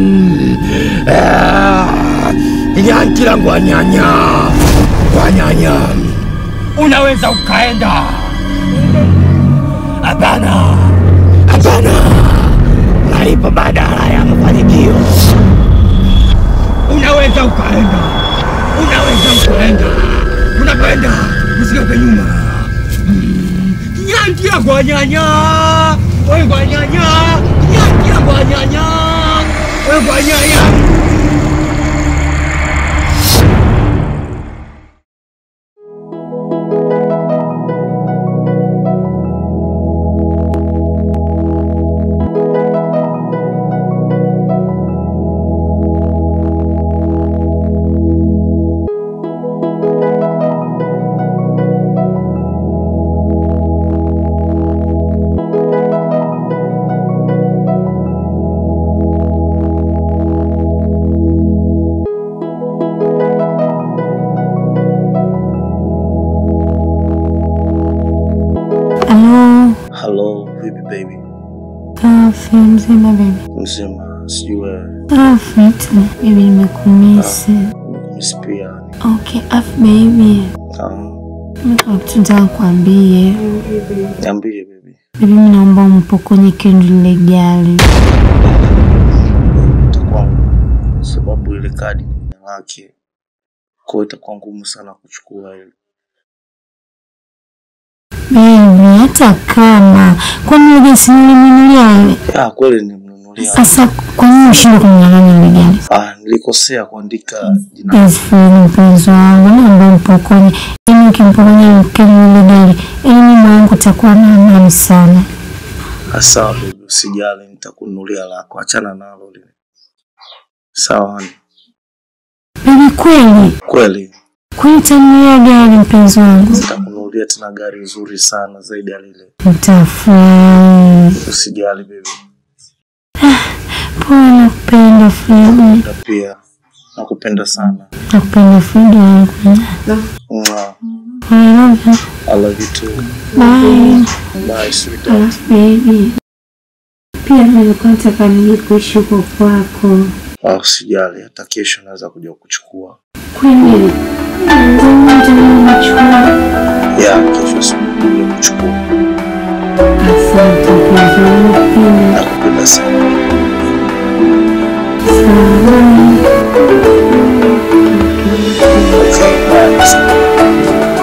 Ah, kinyantira ngwanyanya, ngwanyanya. Unaweza ukaenda. Hapana, hapana. Malipo badala ya mafanikio. Unaweza ukaenda, unaweza ukaenda. Unakwenda, usigeuke nyuma. Kinyantira ngwanyanya, wengwanyanya, kinyantira ngwanyanya, wengwanyanya. Halo, Hello, vipi baby? afi mzima baby. Mzima, sijui wewe. Afi tu baby, nimekumisi. Miss pia. Okay, afi baby, Ah, mimi kuna kitu nataka kuambie niambie baby. baby, mimi naomba umpokonye Kendi lile gari. Itakuwa sababu ile kadi ni jina lake. Kwa hiyo itakuwa ngumu sana kuchukua ile. Baby, hata kama kwani ile gari si nilimnunulia wewe? Ah, kweli nimnunulia. Sasa kwa nini ushindwe kumnyang'anya ile gari? Ah, nilikosea kuandika jina. Yes, Fred, mpenzi wangu, naomba mpokonye. Yaani ukimpokonya mkeli ile gari, yaani mimi moyo wangu utakuwa na amani sana. Ah, Sawa baby, usijali, nitakununulia lako. Achana nalo lile. Sawa honey. Baby, kweli Kweli kweli utanunulia gari mpenzi wangu? nitakununulia tena gari nzuri sana zaidi ya lile. Nitafurahi. Usijali baby. Poa, nakupenda Fred, Na pia nakupenda sana. nakupenda Fred wangu. Mwah. I love you. I love you too. Bye. Bye sweetheart. Alafu baby, pia nilikuwa nataka nije kuishi huko kwako. Ah, usijali, hata kesho naweza kuja kuchukua. Kweli? Ya, kesho sikuja kuchukua. Asante mpenzi wangu, pia. Nakupenda sana. Okay, bye.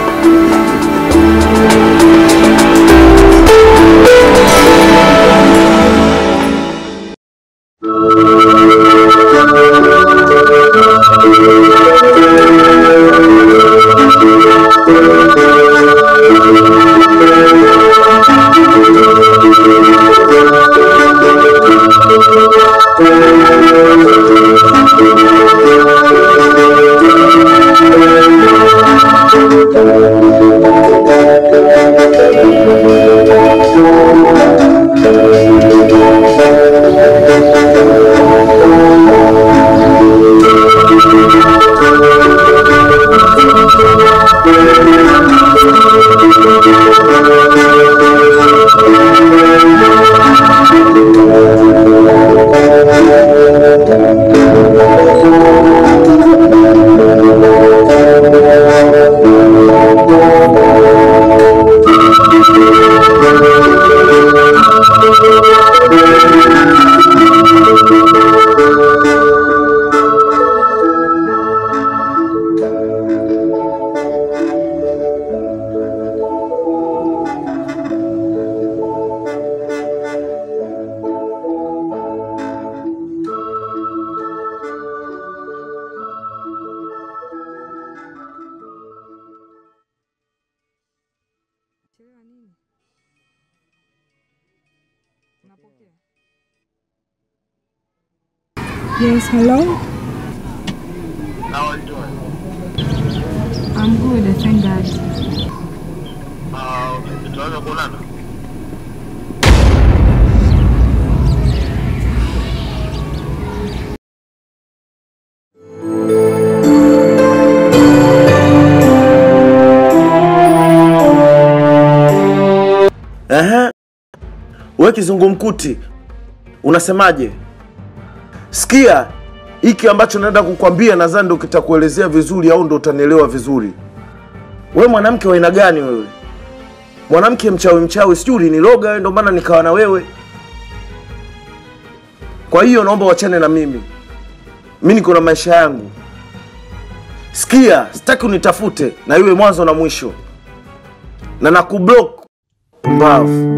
Yes, hello? How are you doing? I'm good, I thank God. Uh, tunaweza kuonana? Ehe. We kizungumkuti, unasemaje? Sikia hiki ambacho naenda kukwambia, nadhani ndo kitakuelezea vizuri, au ndo utanielewa vizuri. We mwanamke wa aina gani wewe? Mwanamke mchawi mchawi, sijui uliniloga wewe, ndo maana nikawa na wewe. Kwa hiyo naomba wachane na mimi, mi niko na maisha yangu. Sikia, sitaki unitafute na iwe mwanzo na mwisho, na nakublock pumbavu.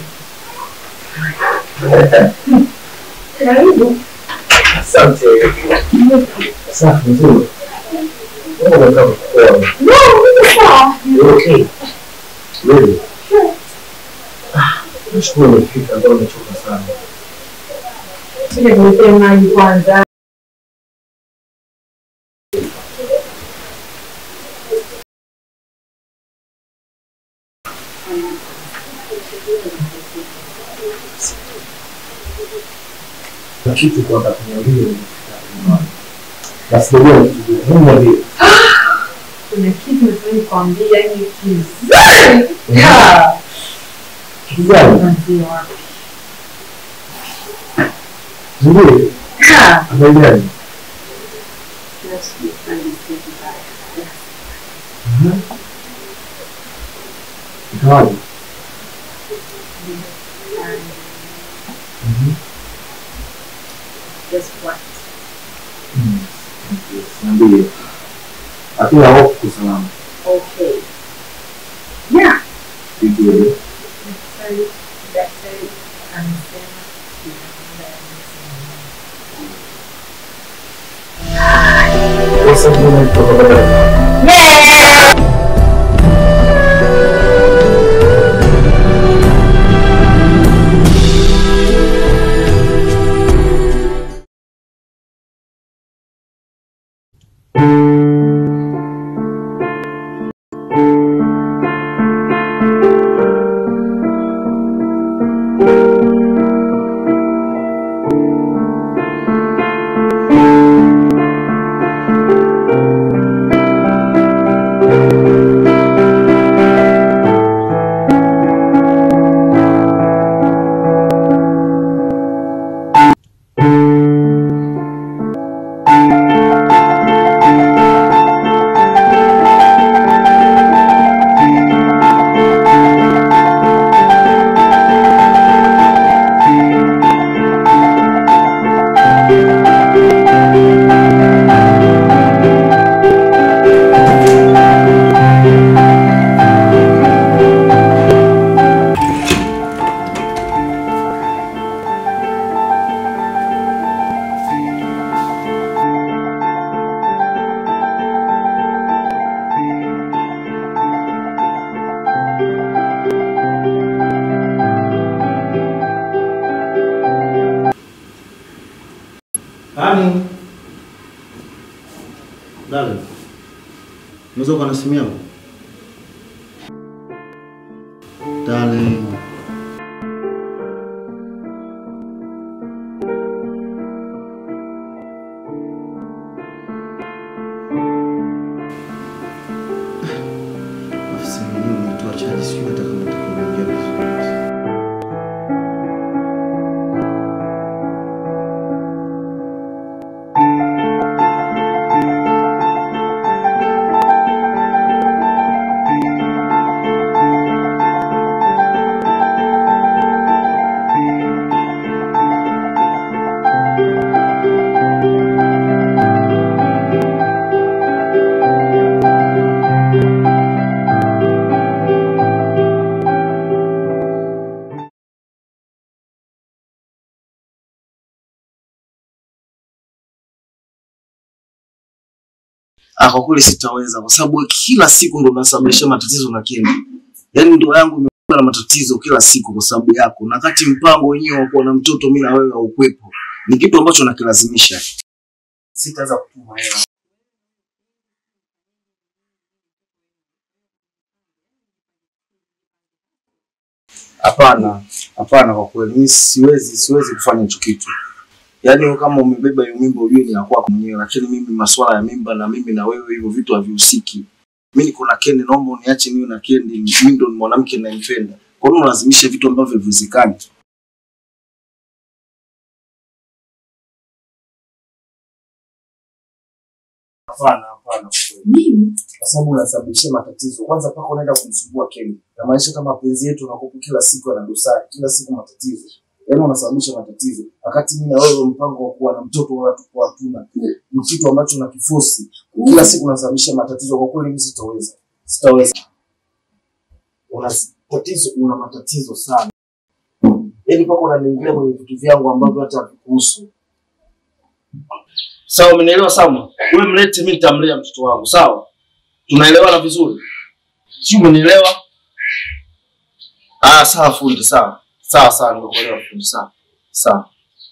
Karibu. Asante. Safi nzuri. Mbona unakaa kukoa? No, niko sawa. You okay? Really? Ah, Nashukuru umefika, ndio nimechoka sana. Sije kuletea maji kwanza. Na kitu kwa kuniambia basi ndio Mungu ndiye. Kuna kitu nataka nikwambie, yani kizuri. Yeah. Kitu gani? Kuanzia wapi? Nzuri. Yeah. Habari gani? Just be friendly, say goodbye. Yeah. Mhm. Ikawaje? Mhm. Just what? Mm. Niambie. Hakuna hofu kwa salama. Okay. Yeah. Vizuri. Daktari, daktari amesema Sasa mbona kutoka baba? Nani? Dale. Unaweza ukawa na simu yangu? Dale. Alafu simu yenyewe umetoa chaji, sijui hata kama itakuingia vizuri. Ah, kwa kweli sitaweza kwa sababu kila siku ndo unasababisha matatizo na Kendi. Yaani ndoa yangu imekuwa na matatizo kila siku kwa sababu yako, na kati mpango wenyewe wa kuwa na mtoto mimi na wewe haukwepo, ni kitu ambacho nakilazimisha. Sitaweza kutuma hela. Hapana, hapana, kwa kweli mimi siwezi, siwezi kufanya hicho kitu. Yaani wewe kama umebeba hiyo mimba ujue ni ya kwako mwenyewe, lakini mimi masuala ya mimba na mimi na wewe hivyo vitu havihusiki. Mimi niko na Kendi, naomba uniache niwe na Kendi, mimi ndo ni mwanamke ninayempenda. Kwa nini unalazimisha vitu ambavyo haviwezekani? Hapana, hapana. Mimi kwa sababu unasababishia matatizo. Kwanza mpaka unaenda kumsumbua Kendi. Na maanisha kama mapenzi yetu yanakuwa kila siku yana dosari, kila siku matatizo. Yaani unasababisha matatizo. Wakati mimi na wewe mpango wa kuwa na mtoto wala tukua hatuna. Ni kitu ambacho unakifosi. Kila siku unasababisha matatizo. Kwa kweli mimi sitaweza. Sitaweza. Una tatizo, una matatizo sana. yaani mpaka unaniingilia kwenye vitu vyangu ambavyo hata havikuhusu. Sawa, umenielewa Salma? Wewe mlete, mimi nitamlea mtoto wangu, sawa? Tunaelewana vizuri, si umenielewa? Ah, sawa fundi, sawa sawa sawa, nimekuelewa fundi, sawa sawa.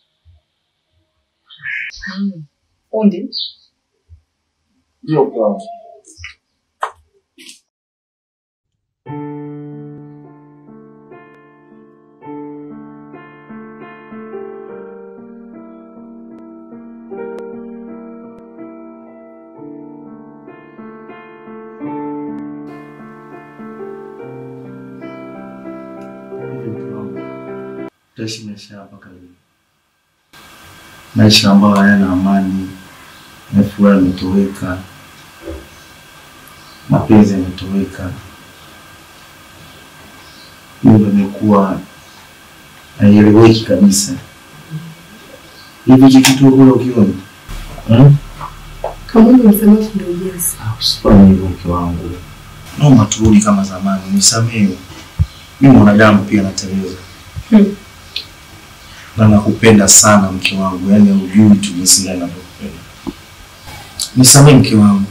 Fundi, Ndio mke wangu. Tutaishi maisha hapa karibu, maisha ambayo hayana amani, na furaha imetoweka, mapenzi yametoweka, nyumba imekuwa haieleweki kabisa. Hivi hiki kitu kule ukiona hmm? kama umemsema fundi ujenzi, Usifanye hivyo mke wangu, naomba turudi kama zamani, nisamehe. Mimi mwanadamu pia nateleza Hmm. na nakupenda sana mke wangu, yaani hujui tu jinsi gani navyokupenda. Nisamehe mke wangu.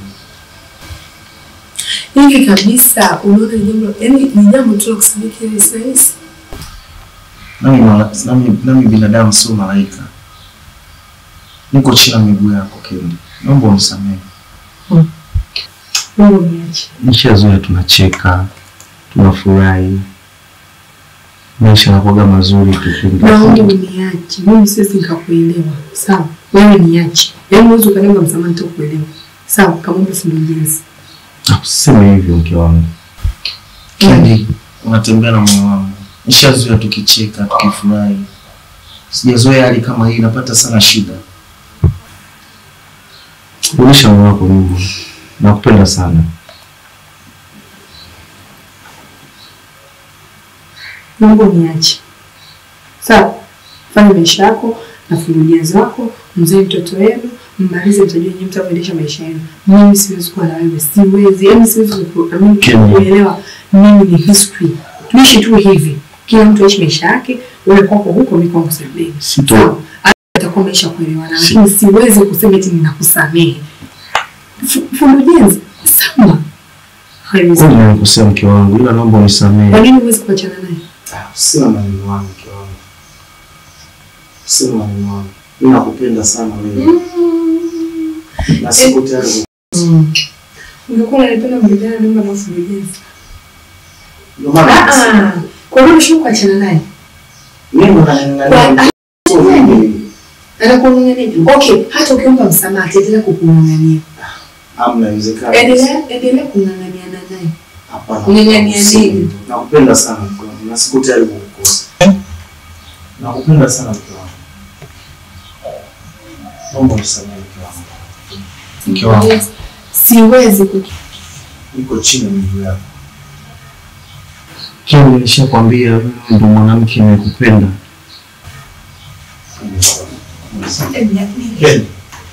hivi kabisa, unaona ni jambo yani ni jambo tu la kusadiki rahisi rahisi. Nami, mala- nami, nami binadamu sio malaika, niko chini ya miguu yako Kendi, naomba unisamehe. Mungu niache. Nishazoea tunacheka, tunafurahi, maisha yanakuwaga mazuri tu. Naomba uniache, mimi siwezi nikakuelewa. Sawa, wewe niache. Yaani huwezi ukaniomba msamaha nitakuelewa. Sawa, kama fundi ujenzi. Usiseme hivyo mke wangu. Kendi, unatembea na moyo wangu. Nishazoea tukicheka, tukifurahi. Sijazoea hali kama hii, napata sana shida. Rudisha moyo wako nyuma. Nakupenda sana. Naomba uniache. Sawa, fanya maisha yako na fundi ujenzi wako, mzee mtoto wenu, mmalize, mtajua nyinyi mtavyoendesha maisha yenu. Mimi siwezi kuwa na wewe, siwezi. Yaani siwezi kuamini Kenya. kuelewa mimi ni history. Tuishi tu hivi. Kila mtu aishi maisha yake, wewe kwako huko, mimi kwangu sebuleni. Sito. Sawa. Hata itakuwa maisha ya kuelewana, Si- lakini siwezi kusema eti ninakusamehe. Fu- Fundi ujenzi, sawa. Haiwezi. Kweli nimekosea mke wangu, ila naomba Kwa unisamehe. nini huwezi kuachana naye? Sina maneno wangu mke wangu. Sina maneno wangu. Mimi nakupenda sana wewe. Na siko tayari. Ungekuwa unanipenda mngejana nyumba na fundi ujenzi. Ndio maana Ah, ah. Kwa nini unashindwa kuachana naye? mimi ndo Kwa- naning'ang'ania. Anakung'ang'ania. Okay, hata ukiomba msamaha ataendelea kukung'ang'ania. Hamna inawezekana. Endelea endelea kung'ang'aniana naye. Hapana. Kung'ang'ania nini? Nakupenda sana mke wangu. Na siko tayari kukukosa. Nakupenda sana mke wangu. Naomba unisamehe mke wangu. Mke wangu, Siwezi ku niko chini ya miguu yako. Kile nilishakwambia wewe ndo mwanamke ninayekupenda. Ken.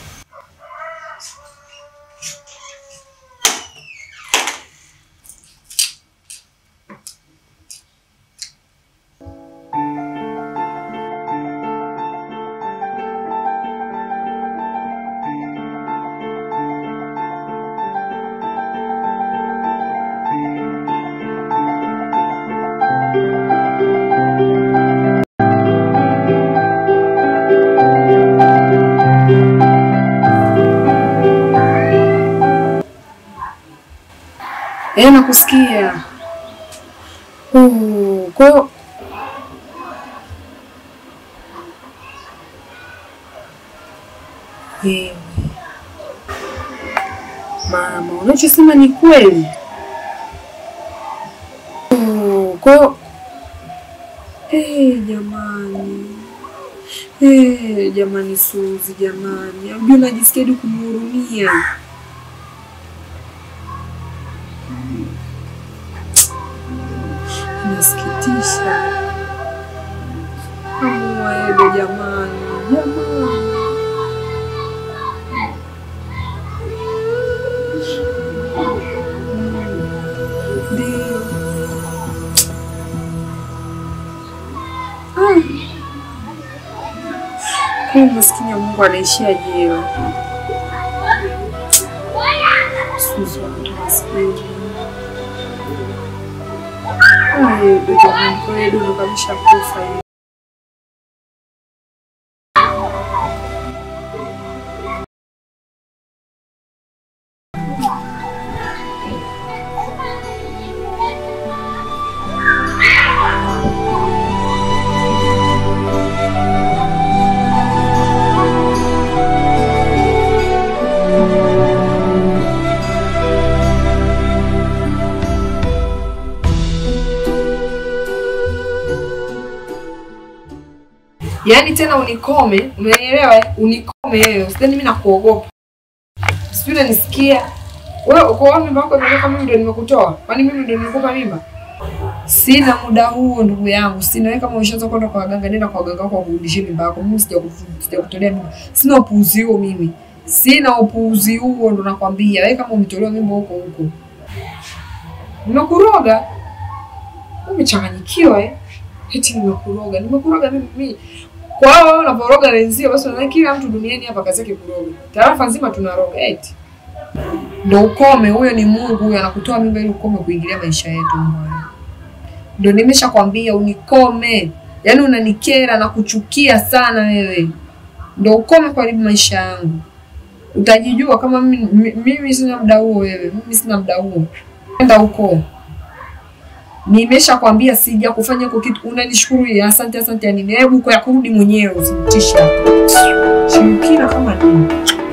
Eh, nakusikia. Oh, kwa hiyo Wewe. Mama, unachosema ni kweli. Oh, kwa hiyo Eh, jamani. Eh, jamani Suzi, jamani. Unajua najisikia hadi kumhurumia. Inasikitisha. Amwaede jamani, jamani. Ndio. Huyu maskini ya Mungu anaishia jela. Suzi watoto maskini. Ay, Dudu Mungu, yeye Dudu kabisha kufa yeye. Yaani tena unikome, umenielewa? eh? Unikome wewe, usidhani mimi nakuogopa. Sijui unanisikia? Wewe uko wapi mimba yako imetoka mimi ndio nimekutoa? Kwani mimi ndio nilikupa mimba? Sina muda huo ndugu yangu. Sina wewe kama ushaanza kwenda kwa waganga, nenda kwa waganga wako wakurudishie mimba yako. Mimi sijakufu- sijakutolea mimba. Sina upuuzi huo mimi. Sina upuuzi huo ndo nakwambia. Wewe kama umetolewa mimba huko huko. Nimekuroga. Umechanganyikiwa eh? Eti nimekuroga. Nimekuroga mimi mimi. Kwa hiyo wewe unaporoga wenzio basi unaona kila mtu duniani hapa kazi yake kuroga. Tarafa nzima tunaroga eti. Ndo ukome, huyo ni Mungu huyo anakutoa mimba ili ukome kuingilia maisha yetu mbaya. Ndo nimeshakwambia unikome. Yaani unanikera na kuchukia sana wewe. Ndo ukome kuharibu maisha yangu. Utajijua kama mimi, mi- mimi sina muda huo wewe. Mimi sina muda huo. Enda huko. Nimeshakwambia sija kufanya huko kitu. Unanishukuru ya asante asante ya nini? Hebu kwa kurudi mwenyewe usinitishe hapa. Shirikina kama nini?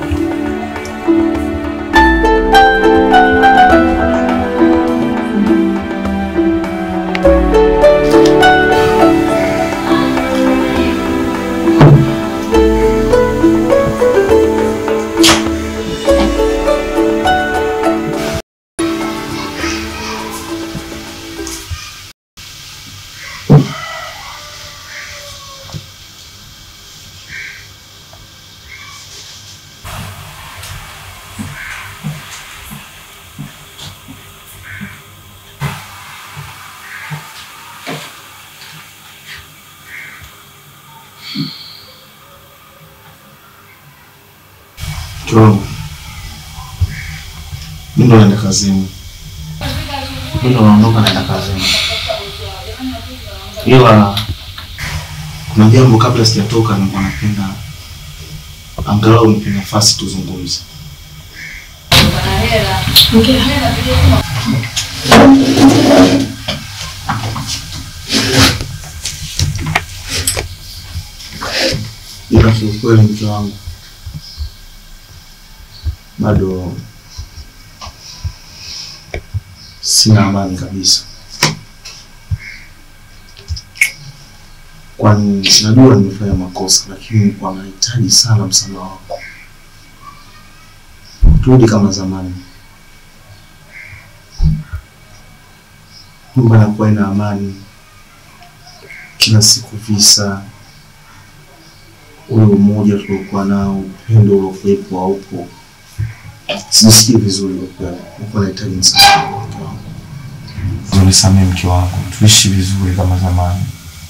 Mke wangu, mimi ndo naenda kazini, mimi ndo naondoka naenda kazini, ila kuna jambo kabla sijatoka, nilikuwa napenda angalau nipe nafasi tuzungumze. Ila kiukweli, mke wangu, bado sina amani kabisa, kwani najua nimefanya makosa, lakini nilikuwa nahitaji sana msamaha wako, turudi kama zamani, nyumba inakuwa ina amani, kila siku visa, ule umoja tuliokuwa nao, upendo uliokuwepo haupo sijisikii vizuri kwa kweli. Nilikuwa nahitaji msaada wa mke wangu. Unisamehe mke wangu, tuishi vizuri kama zamani.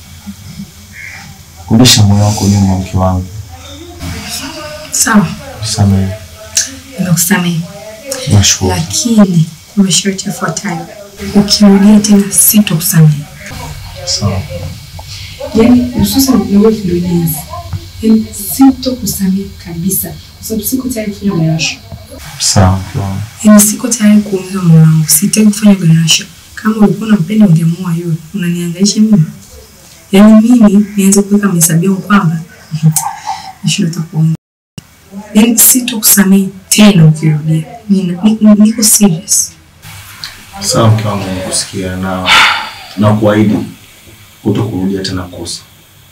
Rudisha moyo wako nyuma, mke wangu, Sawa, nisamehe. nakusamehe. Nashukuru. Lakini kwa masharti yafuatayo. Ukirudia tena sitokusamehe. Sawa. Yaani hususan na wewe Florence. Yaani sitokusamehe kabisa kwa sababu siko tayari kufanya garasha. Sawa mke wangu. Yaani siko tayari kuumiza moyo wangu. Sitaki kufanya garasha. Kama ulikuwa unampenda ungemuoa yule. Unanihangaisha mimi. Yaani mimi nianze kuweka mahesabu yangu kwamba nashindwa hata kuongea. Yaani sitokusamehe tena ukirudia. Nina- ni- ni- Niko serious. Sawa mke wangu, nikusikia na na kuahidi kuto kurudia tena kosa.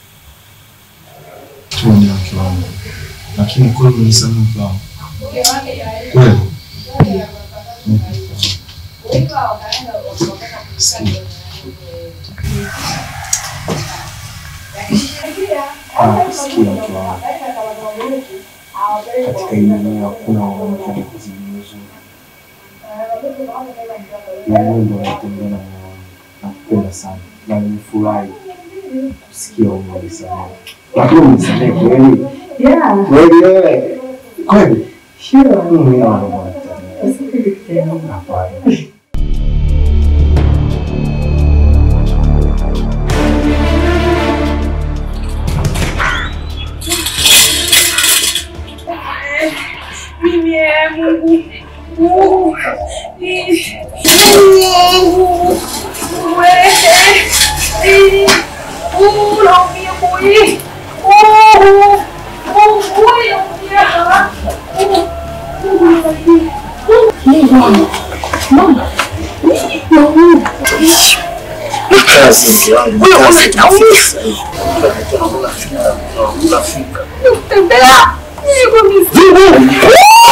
Tu ndio mke wangu, lakini kweli unisamehe mke wangu, kweli. Sikia. Ah, sikia mke wangu, katika hii dunia hakuna mwanamke anakuzidi uzuri. Na wewe ndio unatembea na moyo wangu. Nakupenda sana na nimefurahi kusikia umenisamehe. Lakini umenisamehe kweli? Yeah. Kweli wewe? Kweli? Sure. Mimi naona bwana. Hapana. Mimi eh, Mungu. Mungu. Eh, Mungu. Wewe. Eh, Mungu naumia boy. Oh. Mungu wewe naumia. Mungu. Mungu nisaidie. Mungu. Mama. Mungu. Kazi mke wangu, Wewe kazi unataumia. Unafika. Tembea. Niko misimu.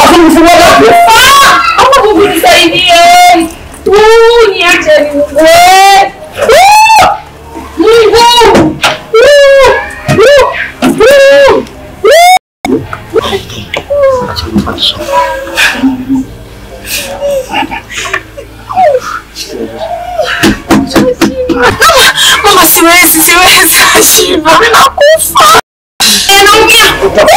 Ama Mungu nisaidie. Uh, niache ni Mungu. we. Uh, Mungu. Uh, uh, uh, Mama, siwezi, siwezi. Nashiba, mimi nakufa. Eh, naumia.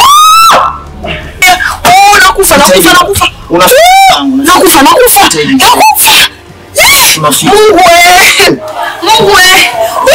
Oh, nakufa, nakufa, nakufa. Nakufa, nakufa. Nakufa. Mungu we. Mungu we.